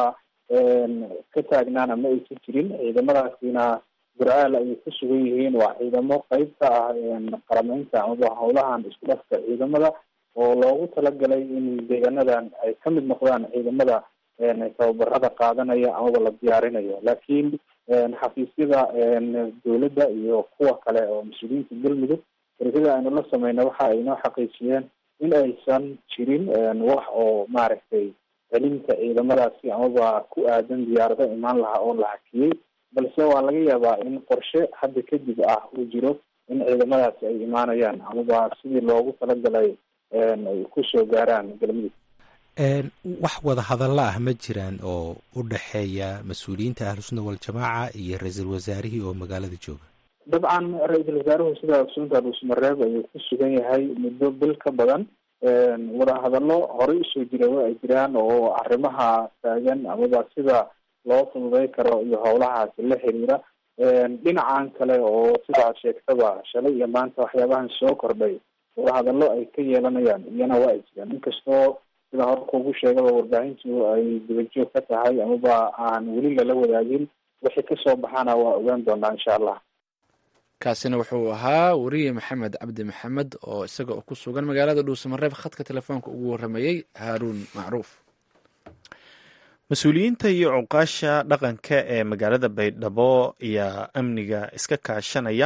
J: ka taagnaana ma aysan jirin ciidamadaasina gurceel ayay ku sugan yihiin waa ciidamo qeyb ka ah qarameynta amaba howlahan isku dhafka ciidamada oo loogu talagalay in deegaanadan ay kamid noqdaan ciidamada tababarada qaadanaya amaba la diyaarinayo laakiin xafiisyada dawladda iyo kuwa kale oo mas-uuliyiinta galmudug ergada aynu la sameyna waxa ay noo xaqiijiyeen in aysan jirin wax oo maaragtay celinta ciidamadaasi amaba ku aadan diyaarado imaan lahaa oo la hakiyey balse waa laga yaabaa in qorshe hadda kadib ah uu jiro in ciidamadaasi ay imaanayaan amaba sidii loogu talagalay ay kusoo gaaraan galmudug
K: wax wada hadalla ah ma jiraan oo u dhexeeya mas-uuliyiinta ahlusunna waljamaaca iyo ra-iisul wasaarihii oo magaalada jooga
J: dabcan ra-iisul wasaaruhu sida sunta dhuusmareeb ayuu ku sugan yahay muddo bil ka badan wadahadallo horey usoo jira wa ay jiraan oo arrimaha taagan amaba sida loo fududay karo iyo howlahaasi la xiriira dhinacan kale oo sidaa sheegtaba shalay iyo maanta waxyaabahan soo kordhay wadahadallo ay ka yeelanayaan iyana waa ay jiraan inkastoo sida hore kuugu sheegaba warbaahintu ay dabajoog ka tahay amaba aan weli lala wadaagin wixii kasoo baxaana waa ogaan doonaa insha allah
A: kaasina wuxuu ahaa weriye maxamed cabdi maxamed oo isaga oo ku sugan magaalada dhuusamareeb khadka telefoonka ugu waramayey haaruun macruuf
B: mas-uuliyiinta iyo cuqaasha dhaqanka ee magaalada baydhabo ayaa amniga iska kaashanaya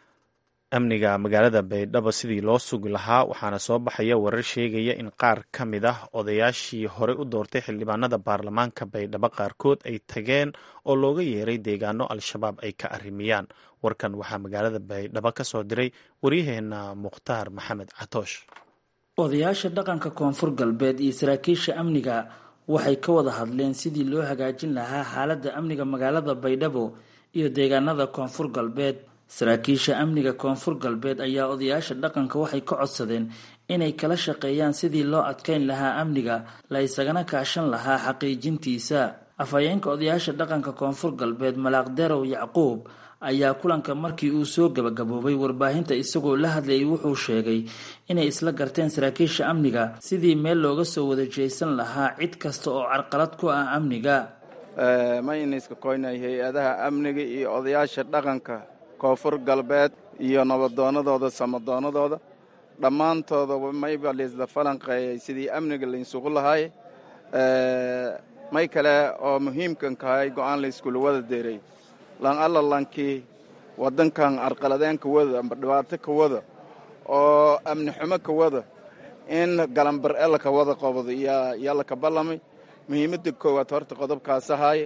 B: amniga magaalada baydhabo sidii loo sugi lahaa waxaana soo baxaya warar sheegaya in qaar ka mid ah odayaashii horey u doortay xildhibaanada baarlamaanka baydhabo qaarkood ay tageen oo looga yeeray deegaano al-shabaab ay ka arrimiyaan warkan waxaa magaalada baydhabo ka soo diray waryaheena mukhtaar maxamed catoosh
L: odayaasha dhaqanka koonfur galbeed iyo saraakiisha amniga waxay ka wada hadleen sidii loo hagaajin lahaa xaaladda amniga magaalada baydhabo iyo deegaanada koonfur galbeed saraakiisha amniga koonfur galbeed ayaa odayaasha dhaqanka waxay ka codsadeen inay kala shaqeeyaan sidii loo adkeyn lahaa amniga la isagana kaashan lahaa xaqiijintiisa afhayeenka odayaasha dhaqanka koonfur galbeed malaaq derow yacquub ayaa kulanka markii uu soo gabagaboobay warbaahinta isagoo la hadlayay wuxuu sheegay inay isla garteen saraakiisha amniga sidii meel looga soo wada jeesan lahaa cid kasta oo carqalad ku ah amniga
M: mayniska koynay hay-adaha amniga iyo odayaasha dhaqanka koonfur galbeed iyo nabadoonadooda samadoonadooda dhammaantoodaba mayba laisla falanqeeyay sidii amniga laynsugu lahaay may kale oo muhiimkan kahay go-aan layskula wada deeray lan alla lankii waddankan arqaladeen ka wada amba dhibaato ka wada oo amni xumo ka wada in galambar-e laka wada qabado yaa laka ballamay muhiimadda koowaad horta qodobkaas ahaaye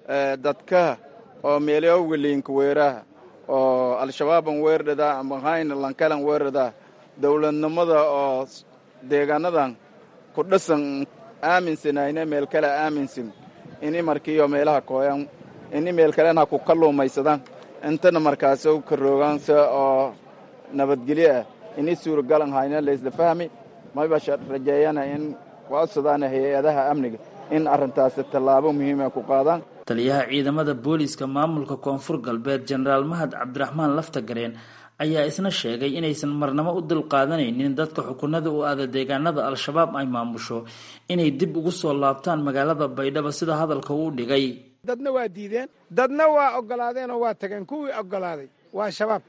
M: dadka oo meelyoowga liinka weeraha oo al-shabaaban weerdhadaa ama hayna lankalan weerdhadaa dowladnimada oo deegaanadan ku dhasan aaminsanayna meel kale aaminsan ini markiiyo meelaha kooyan ini meel kalena ku kalluumaysadaan intana markaasoo ka roogaansa oo nabadgelyo ah ini suuragalan hayna laysla fahmi mayba rajeeyana in kucodsadaana hay-adaha amniga in arrintaasi tallaabo muhiima ku qaadaan
L: taliyaha ciidamada booliiska maamulka koonfur galbeed jenaraal mahad cabdiraxmaan laftagareen ayaa isna sheegay inaysan marnamo u dulqaadanaynin dadka xukunada u aada deegaanada al-shabaab ay maamusho inay dib ugu soo laabtaan magaalada baydhabo sida hadalka uu dhigay
N: dadna waa diideen dadna waa ogolaadeen oo waa tageen kuwii ogolaaday waa shabaab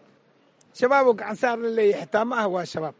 N: shabaaboo gacansaar la leeyahy xitaa ma ah waa shabaab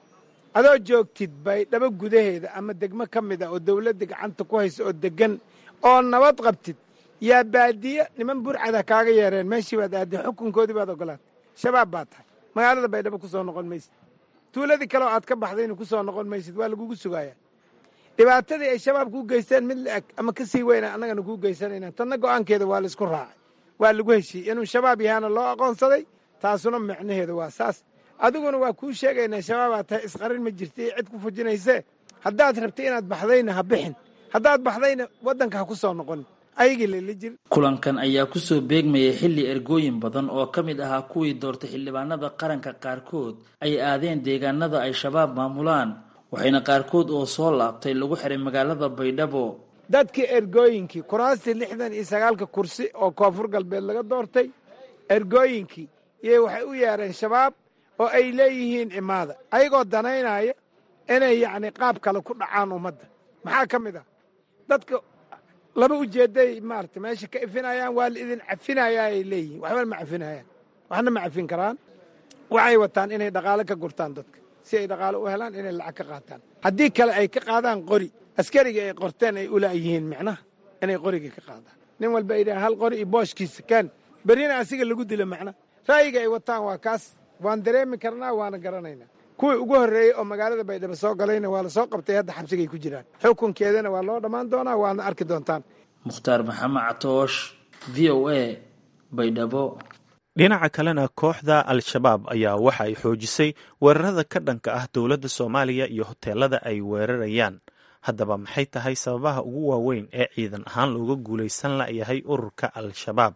N: adoo joogtid baydhabo gudaheeda ama degmo ka mid a oo dawladda gacanta ku haysa oo deggan oo nabad qabtid yaa baadiye niman burcada kaaga yeereen meeshii baad aadday xukunkoodii baad ogolaatay shabaab baad tahay magaalada baydhabo ku soo noqon maysid tuuladii kale oo aad ka baxdayna ku soo noqon maysid waa lagugu sugaaya dhibaatadii ay shabaab kuu geysteen mid la-eg ama ka sii weyna annagana kuu geysanayna tanna go'aankeeda waa laisku raacay waa lagu heshiiyey inuu shabaab yahaana loo aqoonsaday taasuna micnaheedu waa saas adiguna waa kuu sheegaynaa shabaabaad tahay isqarin ma jirta iyo cid ku fujinaysee haddaad rabtay inaad baxdayna ha bixin haddaad baxdayna waddanka ha ku soo noqon ayagii lala jir
L: kulankan ayaa kusoo beegmayay xilli ergooyin badan oo ka mid ahaa kuwii doortay xildhibaanada qaranka qaarkood ay aadeen deegaanada ay shabaab maamulaan waxayna qaarkood oo soo laabtay lagu xiray magaalada baydhabo
N: dadkii ergooyinkii kuraastii lixdan iyo sagaalka kursi oo koonfur galbeed laga doortay ergooyinkii iyay waxay u yeereen shabaab oo ay leeyihiin imaada ayagoo danaynaya inay yacni qaab kale ku dhacaan ummadda maxaa ka mid ah dadka laba ujeedday maarata meesha ka ifinayaan waa la idin cafinayaa ay leeyihiin waxba ma cafinayaan waxna ma cafin karaan waxay wataan inay dhaqaale ka gurtaan dadka si ay dhaqaale u helaan inay lacag ka qaataan haddii kale ay ka qaadaan qori askarigii ay qorteen ay ulaayihiin micnaha inay qorigii ka qaadaan nin walba ay dhahaan hal qori iyo booshkiisa kaan berrina asiga lagu dilo macna ra'yiga ay wataan waa kaas waan dareemi karnaa waana garanaynaa kuwii ugu horreeyey oo magaalada baydhabo soo galayna waa la soo qabtay hadda xabsigay ku jiraan xukunkeedana waa loo dhammaan doonaa waadna arki doontaan
L: mukhtaar maxamed catoosh v o a baydhabo
B: dhinaca kalena kooxda al-shabaab ayaa waxa ay xoojisay weerarada ka dhanka ah dowladda soomaaliya iyo hoteelada ay weerarayaan haddaba maxay tahay sababaha ugu waaweyn ee ciidan ahaan looga guulaysan layahay ururka al-shabaab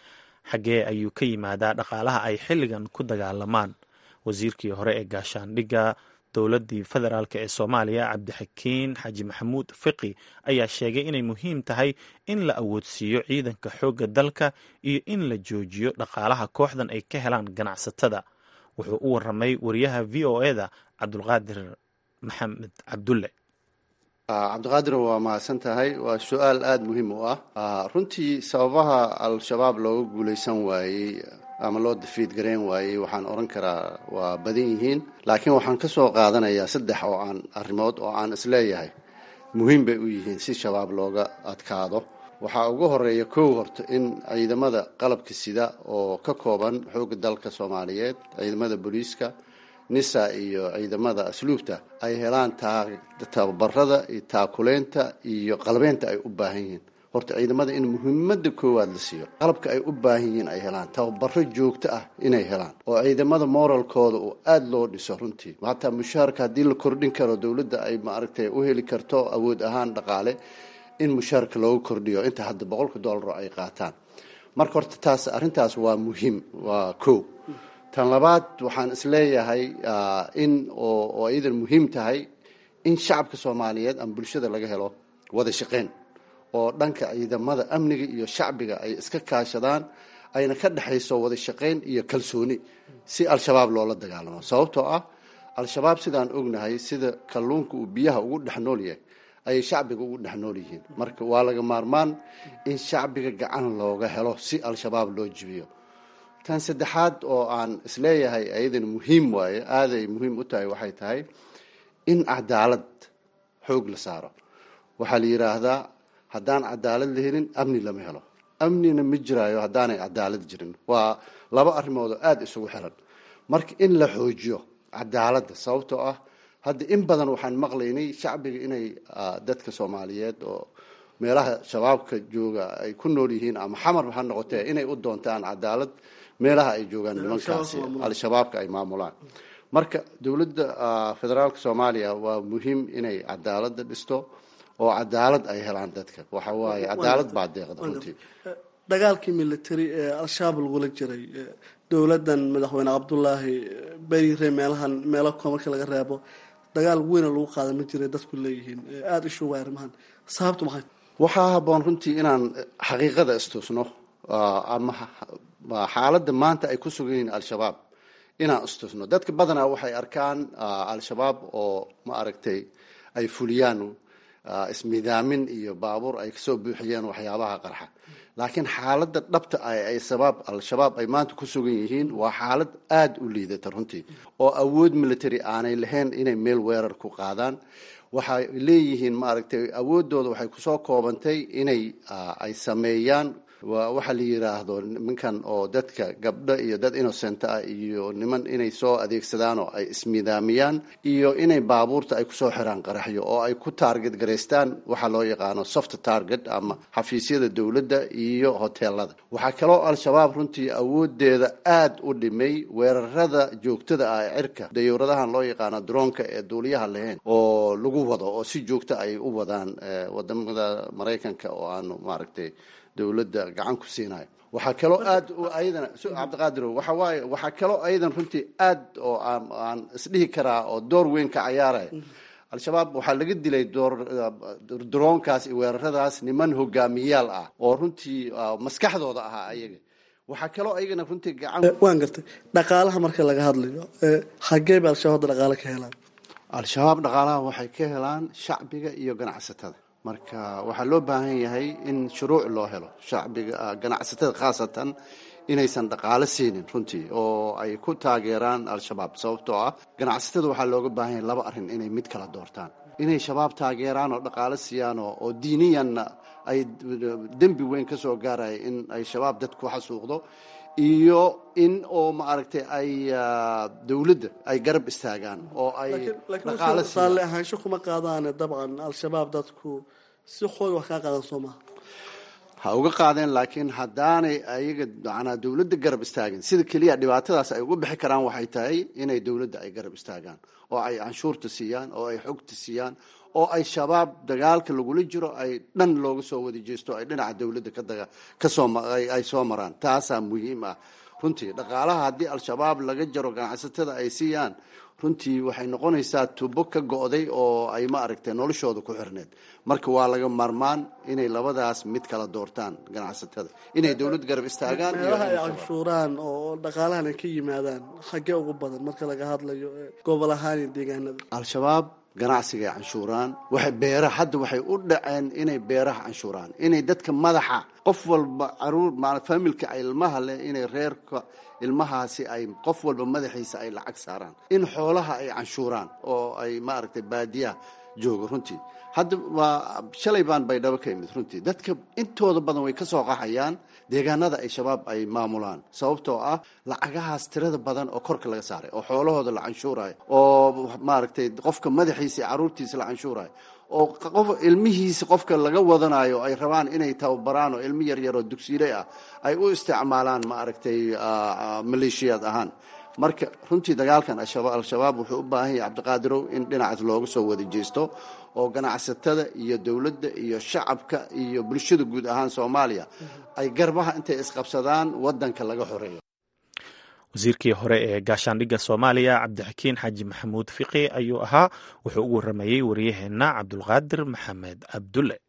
B: xaggee ayuu ka yimaadaa dhaqaalaha ay xilligan ku dagaalamaan wasiirkii hore ee gaashaandhigga dowladdii federaalk ee soomaaliya cabdixakiin xaaji maxamuud fiqi ayaa sheegay inay muhiim tahay in la awoodsiiyo ciidanka xoogga dalka iyo in la joojiyo dhaqaalaha kooxdan ay ka helaan ganacsatada wuxuu u waramay wariyaha v o eda cabdulqaadir maxamed cabdulle
O: cabdiqaadir waa mahadsan tahay waa su-aal aada muhiim u ah runtii sababaha al-shabaab looga guulaysan waayey ama loo dafiid garayn waayey waxaan odhan karaa waa badan yihiin laakiin waxaan ka soo qaadanayaa saddex oo aan arrimood oo aan isleeyahay muhiim bay u yihiin si shabaab looga adkaado waxaa ugu horeeya kow horta in ciidamada qalabka sida oo ka kooban xoogga dalka soomaaliyeed ciidamada booliiska nisa iyo ciidamada asluubta ay helaan tababarada iyo taakuleynta iyo qalbeynta ay u baahan yihiin horta ciidamada in muhiimada koowaad la siiyo qalabka ay u baahan yihiin ay helaan tababaro joogto ah inay helaan oo ciidamada moralkooda uu aada loo dhiso runtii hataa mushaharka haddii la kordhin karo dowladda ay maaragtay u heli karto awood ahaan dhaqaale in mushaharka loogu kordhiyo inta hadda boqolka dollar ay qaataan marka horta taas arrintaas waa muhiim waa kow tan labaad waxaan isleeyahay in oo iyadan muhiim tahay in shacabka soomaaliyeed ama bulshada laga helo wada shaqeyn oo dhanka ciidamada amniga iyo shacbiga ay iska kaashadaan ayna ka dhexayso wada shaqeyn iyo kalsooni si al-shabaab loola dagaalamo sababtoo ah al-shabaab sidaan ognahay sida kalluunka uu biyaha ugu dhex nool yahay ayay shacbiga ugu dhex nool yihiin marka waa laga maarmaan in shacbiga gacan looga helo si al-shabaab loo jibiyo tan saddexaad oo aan isleeyahay ayadan muhiim waaye aaday muhiim u tahay waxay tahay in cadaalad xoog la saaro waxaa la yidhaahdaa haddaan cadaalad la helin amni lama helo amnina ma jiraayo haddaanay cadaalad jirin waa laba arrimood oo aada isugu xiran marka in la xoojiyo cadaaladda sababtoo ah hadda in badan waxaan maqlaynay shacbiga inay dadka soomaaliyeed oo meelaha shabaabka jooga ay ku nool yihiin ama xamar ha noqotee inay u doontaan cadaalad meelaha ay joogaan nimankaasi al-shabaabka ay maamulaan marka dowladda federaalka soomaaliya waa muhiim inay cadaaladda dhisto oo cadaalad ay helaan dadka waxa waaye cadaalad baa deeqda runtii
P: dagaalkii military ee al-shabaab lagula jiray dowladdan madaxweyne cabdulaahi berire meelahan meelo ko marka laga reebo dagaal weyna lagu qaada ma jiray dadku leeyihiin aada ishu waa arrimahan sababtu maxay
O: waxaa haboon runtii inaan xaqiiqada istusno ama xaaladda maanta ay ku sugan yihiin al-shabaab inaan istusno dadka badanaa waxay arkaan al-shabaab oo ma aragtay ay fuliyaan ismidaamin iyo baabuur ay kasoo buuxiyeen waxyaabaha qarxa laakiin xaaladda dhabta ah ay sabaab al-shabaab ay maanta ku sugan yihiin waa xaalad aada u liidata runtii oo awood military aanay lahayn inay meel weerar ku qaadaan waxay leeyihiin maaragtay awooddooda waxay kusoo koobantay inay ay sameeyaan waxa la yiraahdo nimankan oo dadka gabdho iyo dad innocent ah iyo niman inay soo adeegsadaan oo ay ismidaamiyaan iyo inay baabuurta ay kusoo xiraan qaraxyo oo ay ku taarget garaystaan waxa loo yaqaano soft target ama xafiisyada dowladda iyo hoteelada waxaa kaloo al-shabaab runtii awoodeeda aada u dhimay weerarada joogtada ah ee cirka dayuuradahan loo yaqaano droonka ee duuliyaha lahayn oo lagu wado oo si joogta ay u wadaan wadamada maraykanka oo aanu maaragtay dowladda gacan ku siinayo waxaa kaloo aad ayadana cabdiqaadirow waxa waaye waxaa kaloo ayadan runtii aad oo aan aan isdhihi karaa oo door weyn ka cayaaraya al-shabaab waxaa laga dilay door droonkaas iyo weeraradaas niman hogaamiyaal ah oo runtii maskaxdooda ahaa ayaga waxaa kaloo ayagana runtii gacan
P: waan gartay dhaqaalaha marka laga hadlayo xagee ba al-shabaab hadda dhaqaale ka helaan
O: al-shabaab dhaqaalaha waxay ka helaan shacbiga iyo ganacsatada marka waxaa loo baahan yahay in shuruuc loo helo shacbiga ganacsatada khaasatan inaysan dhaqaalo siinin runtii oo ay ku taageeraan al-shabaab sababtoo ah ganacsatada waxaa looga baahan yahay laba arrin inay mid kala doortaan inay shabaab taageeraan oo dhaqaalo siiyaan oo diiniyanna ay dembi weyn ka soo gaaraya in ay shabaab dad ku xasuuqdo iyo in oo maaragtay ay dowladda ay garab istaagaan oo ay dhaqaalo
P: saale ahaansho kuma qaadaane dabcan al-shabaab dadku si xoog wax kaa qaadan soo maha
O: ha uga qaadeen laakiin haddaanay ayaga manaa dowladda garab istaagin sida keliya dhibaatadaas ay uga bixi karaan waxay tahay inay dowladda ay garab istaagaan oo ay canshuurta siiyaan oo ay xogta siiyaan oo ay shabaab dagaalka lagula jiro ay dhan looga soo wada jeesto ay dhinaca dowladda kasoo ay soo maraan taasaa muhiim ah runtii dhaqaalaha haddii al-shabaab laga jaro ganacsatada ay siiyaan runtii waxay noqonaysaa tubo ka go'day oo ay ma aragtay noloshooda ku xirneed marka waa laga maarmaan inay labadaas mid kala doortaan ganacsatada inay dowlad garab istaagaan
P: meelaha ay canshuuraan oo dhaqaalahan ay ka yimaadaan xaggee ugu badan marka laga hadlayo gobol ahaan iyo deegaanada
O: al-shabaab ganacsigaay canshuuraan waxay beeraha hadda waxay u dhaceen inay beeraha canshuuraan inay dadka madaxa qof walba caruur familka ilmaha leh inay reerka ilmahaasi ay qof walba madaxiisa ay lacag saaraan in xoolaha ay canshuuraan oo ay maaragtay baadiyaha jooga runtii hadda waa shalay baan baydhabo ka imid runtii dadka intooda badan way ka soo qaxayaan deegaanada ay shabaab ay maamulaan sababtoo ah lacagahaas tirada badan oo korka laga saaray oo xoolahooda la canshuurayo oo maaragtay qofka madaxiisa iyo caruurtiisa la canshuurayo oo qof ilmihiisa qofka laga wadanayo ay rabaan inay tababaraan oo ilmi yaryar oo dugsiile ah ay u isticmaalaan maaragtay maleeshiyaad ahaan marka runtii dagaalkan al-shabaab wuxuu u baahan yahay cabdiqaadirow in dhinacaas looga soo wada jeesto oo ganacsatada iyo dowladda iyo shacabka iyo bulshada guud ahaan soomaaliya ay garbaha intay isqabsadaan wadanka laga xoreeyo
B: wasiirkii hore ee gaashaandhigga soomaaliya cabdixakiin xaaji maxamuud fiqi ayuu ahaa wuxuu ugu waramayey wariyaheenna cabdulqaadir maxamed cabdulle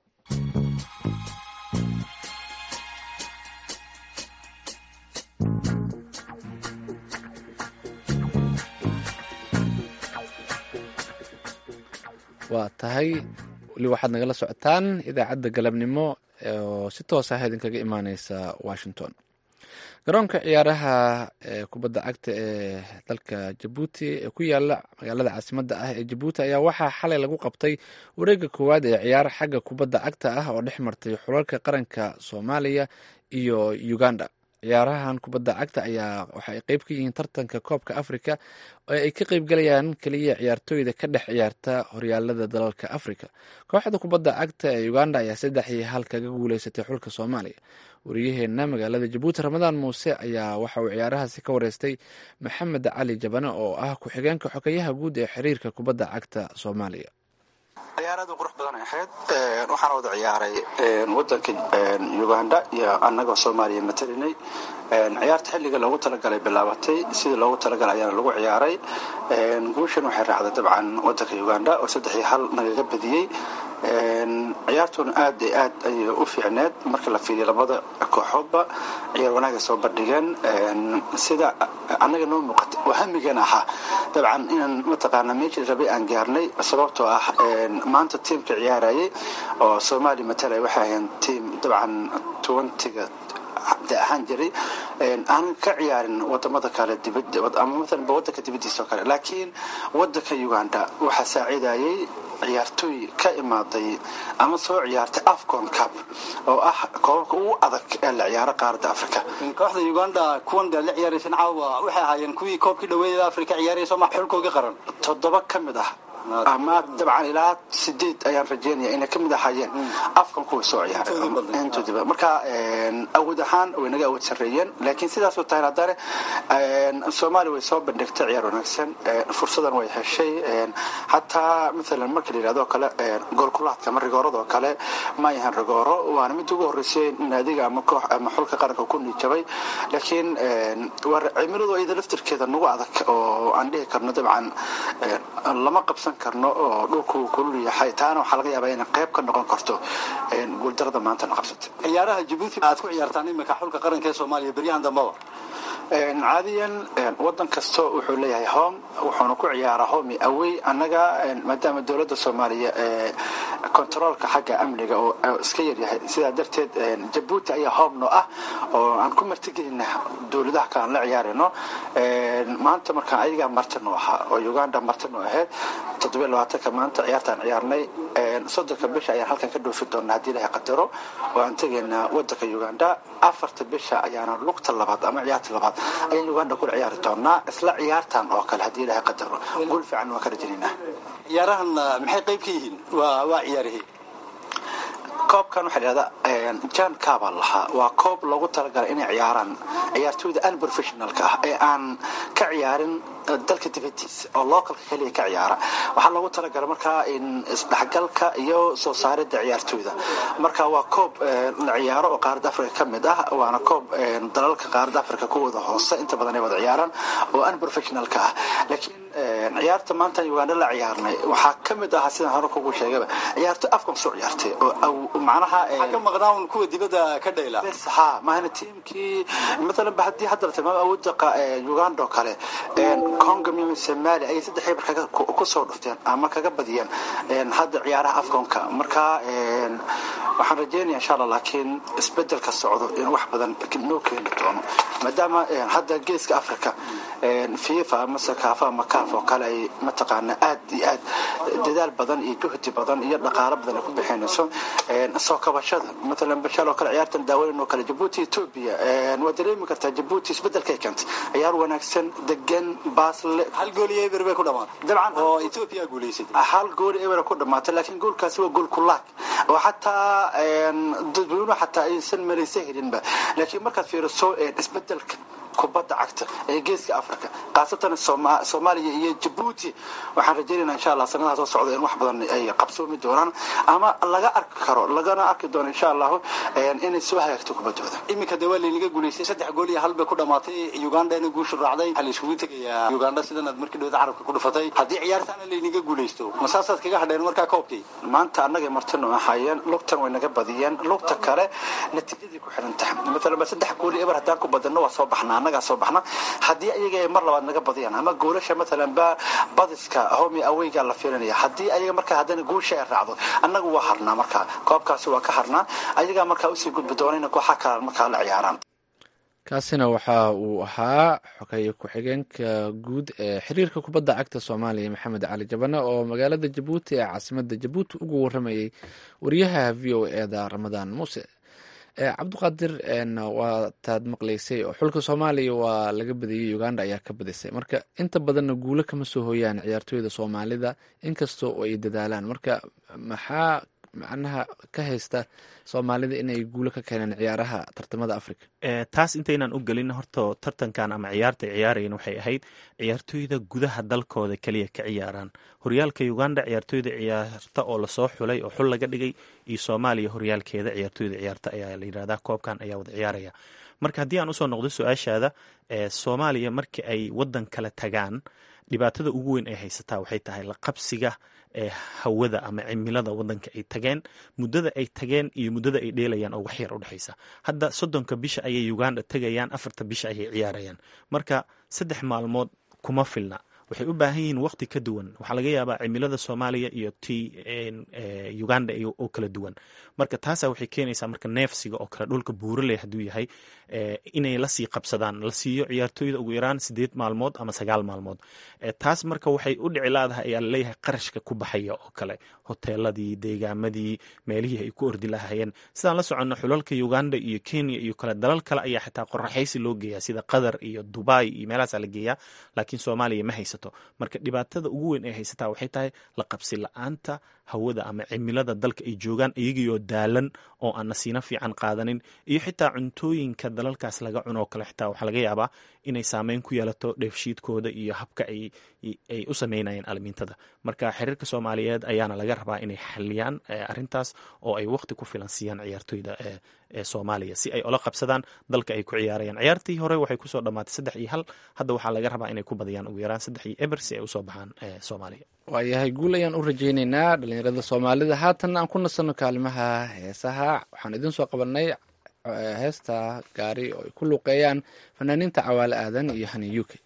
A: waa tahay weli waxaad nagala socotaan idaacadda galabnimo oo si toos ah idinkaga imaaneysa washington garoonka ciyaaraha ee kubadda cagta ee dalka jabuuti ee ku yaala magaalada caasimadda ah ee jabuuti ayaa waxaa xalay lagu qabtay wareega koowaad ee ciyaar xagga kubadda cagta ah oo dhex martay xulalka qaranka soomaaliya iyo uganda ciyaarahan kubadda cagta ayaa waxa ay qeyb ka yihiin tartanka koobka afrika oo ay ka qeybgalayaan keliya ciyaartooyda ka dhex ciyaarta horyaalada dalalka afrika kooxda kubadda cagta ee uganda ayaa saddex iyo hal kaga guuleysatay xulka soomaaliya wariyaheena magaalada jabuuti ramadaan muuse ayaa waxa uu ciyaarahaasi ka wareystay maxamed cali jabane oo ah ku-xigeenka xogeyaha guud ee xiriirka kubadda cagta soomaaliya
Q: ciyaar aad u qurux badan ay ahayd waxaana wada ciyaaray wadanka uganda iyo annagoo soomaaliya matalinay ciyaarta xilliga loogu talagalay bilaabatay sidii loogu talagalay ayaana lagu ciyaaray guushan waxay raacday dabcan wadanka uganda oo saddex iyo hal nagaga badiyey ciyaartuna aad iyo aad ayay u fiicneed marka la fiiriyo labada kooxoodba ciyaar wanaaga soo bandhigeen sida annaga noo muuqata oo hamigan ahaa dabcan inaan mataqaana meeshii rabay aan gaarnay sababtoo ah maanta tiimka ciyaarayay oo soomaaliya matalay waxay ahayn tiim dabcan twentyga de ahaan jiray aan ka ciyaarin wadamada kale ama maalanba wadanka dibadiisa oo kale laakiin wadanka uganda waxaa saacidayay ciyaartooy ka imaaday ama soo ciyaartay afcon cup oo ah koobabka ugu adag ee la ciyaaro qaaradda africa
R: kooxda uganda kuwan dee la ciyaaraysan caawa waxay ahaayeen kuwii koobkii dhaweeyada africa ciyaarayso ma xulkooga qaran
Q: toddoba ka mid ah ama dabcan ilaa sideed ayaan rajeynaya inay kamid ahaayeen afkan kuwa soo ciyaaray marka awood ahaan way naga awood sarreeyeen laakiin sidaasoo tahay haddana soomaaliya way soo bandhigtay ciyaar wanaagsan fursadan way heshay xataa maalan marka la yidhahdo kale goolkulaadka ama rigooradoo kale ma yahan rigooro waana mid ugu horreysay naadiga ama koox ama xulka qaranka ku niijabay laakiin cimiladu iyada laftirkeeda nagu adag oo aan dhihi karno dabcan lama qabsan karno oo dhulku kulul yahay taana waxaa laga yaabaa inay qayb ka noqon karto guuldarada maanta na qabsatay
R: ciyaaraha jabuuti aad ku ciyaartaan iminka xulka qaranka ee soomaaliya beryahan dambaba
Q: caadiyan wadan kasto wuxuu leeyahay home wuxuuna ku ciyaaraa home awey annaga maadaama dowladda soomaaliya kontaroolka xagga amniga oo iska yaryahay sidaa darteed jabuuti ayaa home no ah oo aan ku martigelina dowladaha kale aan la ciyaarayno maanta markaan ayagaa martino ahaa oo uganda martino ahayd toddobiyo labaatanka maanta ciyaartaan ciyaarnay soddonka bisha ayaan halkan ka dhoofi doonaa haddii ilahay qadaro oo aan tegaynaa wadanka uganda afarta bisha ayaana lugta labaad ama ciyaarta labaad ayaan uganda kula ciyaari doonaa isla ciyaartan oo kale haddii ilahay qadaro guul fiican waan ka rajinaynaa
R: ciyaarahan maxay qayb ka yihiin waa waa ciyaarihii
Q: koobkan waxaa dhahdaa jan kaabaa lahaa waa koob loogu talagalay inay ciyaaraan ciyaartooyda unprofessionalka ah ee aan ka ciyaarin dalka dibadiisa oo localka keliya ka ciyaara waxaa loogu talagalay markaa in isdhexgalka iyo soo saaridda ciyaartooyda marka waa koob la ciyaaro oo qaaradda africa ka mid ah waana koob dalalka qaaradda africa kuwooda hoose inta badan ay wada ciyaaraan oo unprofessionalka ah laakiin ciyaarta maanta uganda la ciyaarnay waxaa ka mid ahaa sidaan hore kugu sheegaba ciyaarto afkan soo ciyaartay oo macnaha
R: ka maqnaan kuwa dibadda ka dhayla
Q: ha maahna tiimkii maalan ba haddii hadda la tilmaamo awoodda uganda oo kale congo miami somalia ayay saddex eber kaga kusoo dhufteen ama kaga badiyeen hadda ciyaaraha afconka marka waxaan rajeynaya insha allah laakiin isbedelka socdo in wax badan noo keeni doono maadaama hadda geeska africa fifa ama sakaafa ama kaaf oo kale ay mataqaana aad iyo aad dadaal badan iyo juhdi badan iyo dhaqaalo badan ay ku bixinayso soo kabashada maalan bashal oo kale ciyaartan daawayn oo kale jabuuti ethiopia waa dareemi kartaa jabuuti isbedelkay keentay ciyaar wanaagsan degan baasle
R: hal gool iyo eber bay ku dhamaatay
Q: dabcan
R: oo ethiopia guulaysatay
Q: hal gool eber ku dhamaatay laakiin goolkaasi waa gool kulaag oo xataa dadweynuhu xataa aysan malaysa helinba laakiin markaad fiiriso isbedelka kubadda cagta ee geeska africa khaasatan soomaaliya iyo jabuuti waxaan rajeynayna insha allah sanadaha soo socda in wax badan ay qabsoomi doonaan ama laga arki karo lagana arki doono insha allahu inay soo hagaagto kubaddooda
R: iminka dee waa laynaga guulaystay saddex gool iyo hal bay ku dhamaatay ugandana guushu raacday waxaa la isugu tegayaa uganda sidan aad markii dhawada carabka ku dhufatay haddii ciyaartaana laynaga guulaysto ma saasaad kaga hadheen markaa koobkii
Q: maanta annagay martino ahaayeen lugtan way naga badiyeen lugta kale natiijadii ku xiran tahay maalan ba saddex gool iyo eber haddaan ku badano waa soo baxnaa annagaa soo baxna haddii ayaga ay mar labaad naga badiyaan ama goolasha maalan ba badiska homi aweyga la fiirinaya haddii ayaga markaa haddana guusha ay raacdo annagu waa harnaa markaa koobkaasi waa ka harnaa ayagaa markaa usii gudbi doona in kooxa kale markaa la ciyaaraan
A: kaasina waxa uu ahaa xogeeye ku-xigeenka guud ee xiriirka kubadda cagta soomaaliya maxamed cali jabane oo magaalada jabuuti ee caasimada jabuuti ugu waramayay wariyaha v o eda ramadaan muuse cabdiqaadir waa taad maqlaysay oo xulka soomaaliya waa laga badiyey uganda ayaa ka badisay marka inta badanna guulo kama soo hooyaan ciyaartooyda soomaalida inkastoo ay dadaalaan marka maxaa macnaha ka haysta soomaalida inay guulo ka keeneen ciyaaraha tartamada africa
B: taas intaynaan u gelin horta tartankan ama ciyaarta ay ciyaarayeen waxay ahayd ciyaartooyda gudaha dalkooda keliya ka ciyaaraan horyaalka uganda ciyaartooyda ciyaarta oo lasoo xulay oo xul laga dhigay iyo soomaaliya horyaalkeeda ciyaartooyda ciyaarta ayaa la yidhahdaa koobkan ayaa wada ciyaaraya marka haddii aan usoo noqdo su-aashaada soomaaliya markii ay wadan kale tagaan dhibaatada ugu weyn ay haysataa waxay tahay la qabsiga ee hawada ama cimilada wadanka ay tageen muddada ay tageen iyo muddada ay dheelayaan oo waxyar udhexaysa hadda soddonka bisha ayay uganda tegayaan afarta bisha ayay ciyaarayaan marka saddex maalmood kuma filna waxay u baahan yihiin waqti ka duwan waxaa laga yaabaa cimilada soomaaliya iyo ti uganda oo kala duwan marka taasa waxay keenaysaa marka neefsiga oo kale dhulka buuraley hadduu yahay inay lasii qabsadaan la siiyo ciyaartooyda ugu yaraan sideed maalmood ama sagaal maalmood taas marka waxay u dhici laadahay ayaa laleeyahay qarashka ku baxaya oo kale hoteeladii deegaamadii meelihii ay ku ordi lahayeen sidaan la soconno xulalka uganda iyo kenya iyo kale dalal kale ayaa xitaa qoraxaysi loo geeyaa sida qatar iyo dubai iyo meelahaasaa la geeyaa laakiin soomaaliya ma haysato marka dhibaatada ugu weyn ay haysataa waxay tahay la qabsi la-aanta hawada ama cimilada dalka ay joogaan iyagiioo daalan oo aan nasiino fiican qaadanin iyo xitaa cuntooyinka dalalkaas laga cunoo kale xitaa waxaa laga yaabaa inay saameyn ku yeelato dheefshiidkooda iyo habka ay u sameynayeen almiintada marka xiriirka soomaaliyeed ayaana laga rabaa inay xaliyaan arintaas oo ay waqti ku filan siiyaan ciyaartooyda ee soomaaliya si ay ola qabsadaan dalka ay ku ciyaarayaan ciyaartii hore waxay kusoo dhammaatay saddex iyo hal hadda waxaa laga rabaa inay ku badiyaan ugu yaraan saddex iyo eber si ay usoo baxaan soomaaliya
A: waayahay guul ayaan u rajaynaynaa dhalinyarada soomaalida haatan aan ku nasanno kaalimaha heesaha waxaan idin soo qabanay heesta gaari oo ay ku luuqeeyaan fanaaniinta cawaale aadan iyo hani u k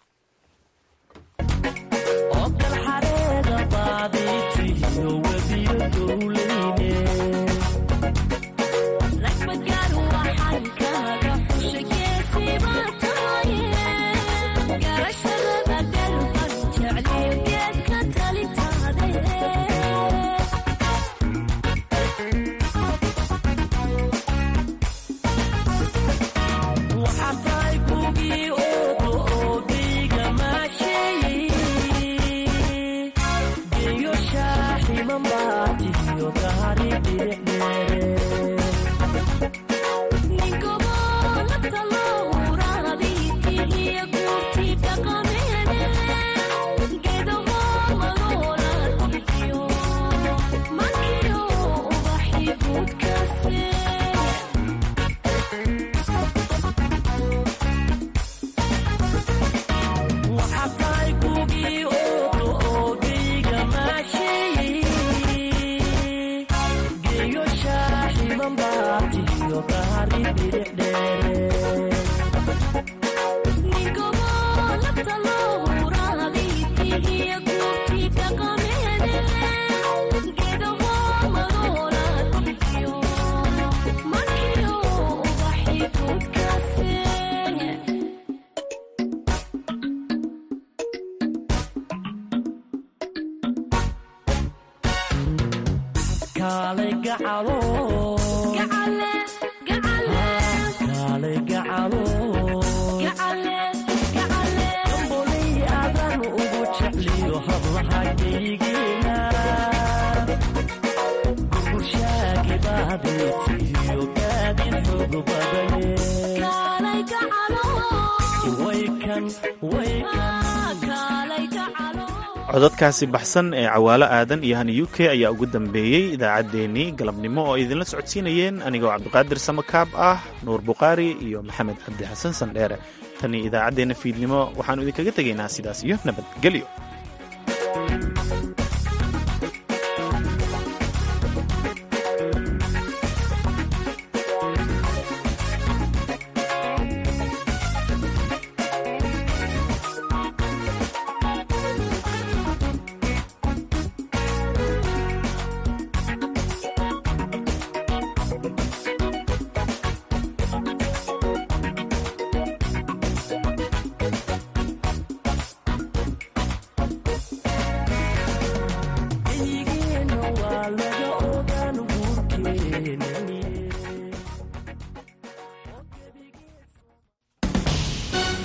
B: codadkaasi baxsan ee cawaalo aadan iyo hani u k ayaa ugu dambeeyey idaacaddeenii galabnimo oo idinla socodsiinayeen anigoo cabdiqaadir samakaab ah nuur bukhaari iyo maxamed cabdi xasan sandheere tanii idaacaddeenna fiidnimo waxaannu idinkaga tegaynaa sidaas iyo nabadgelyo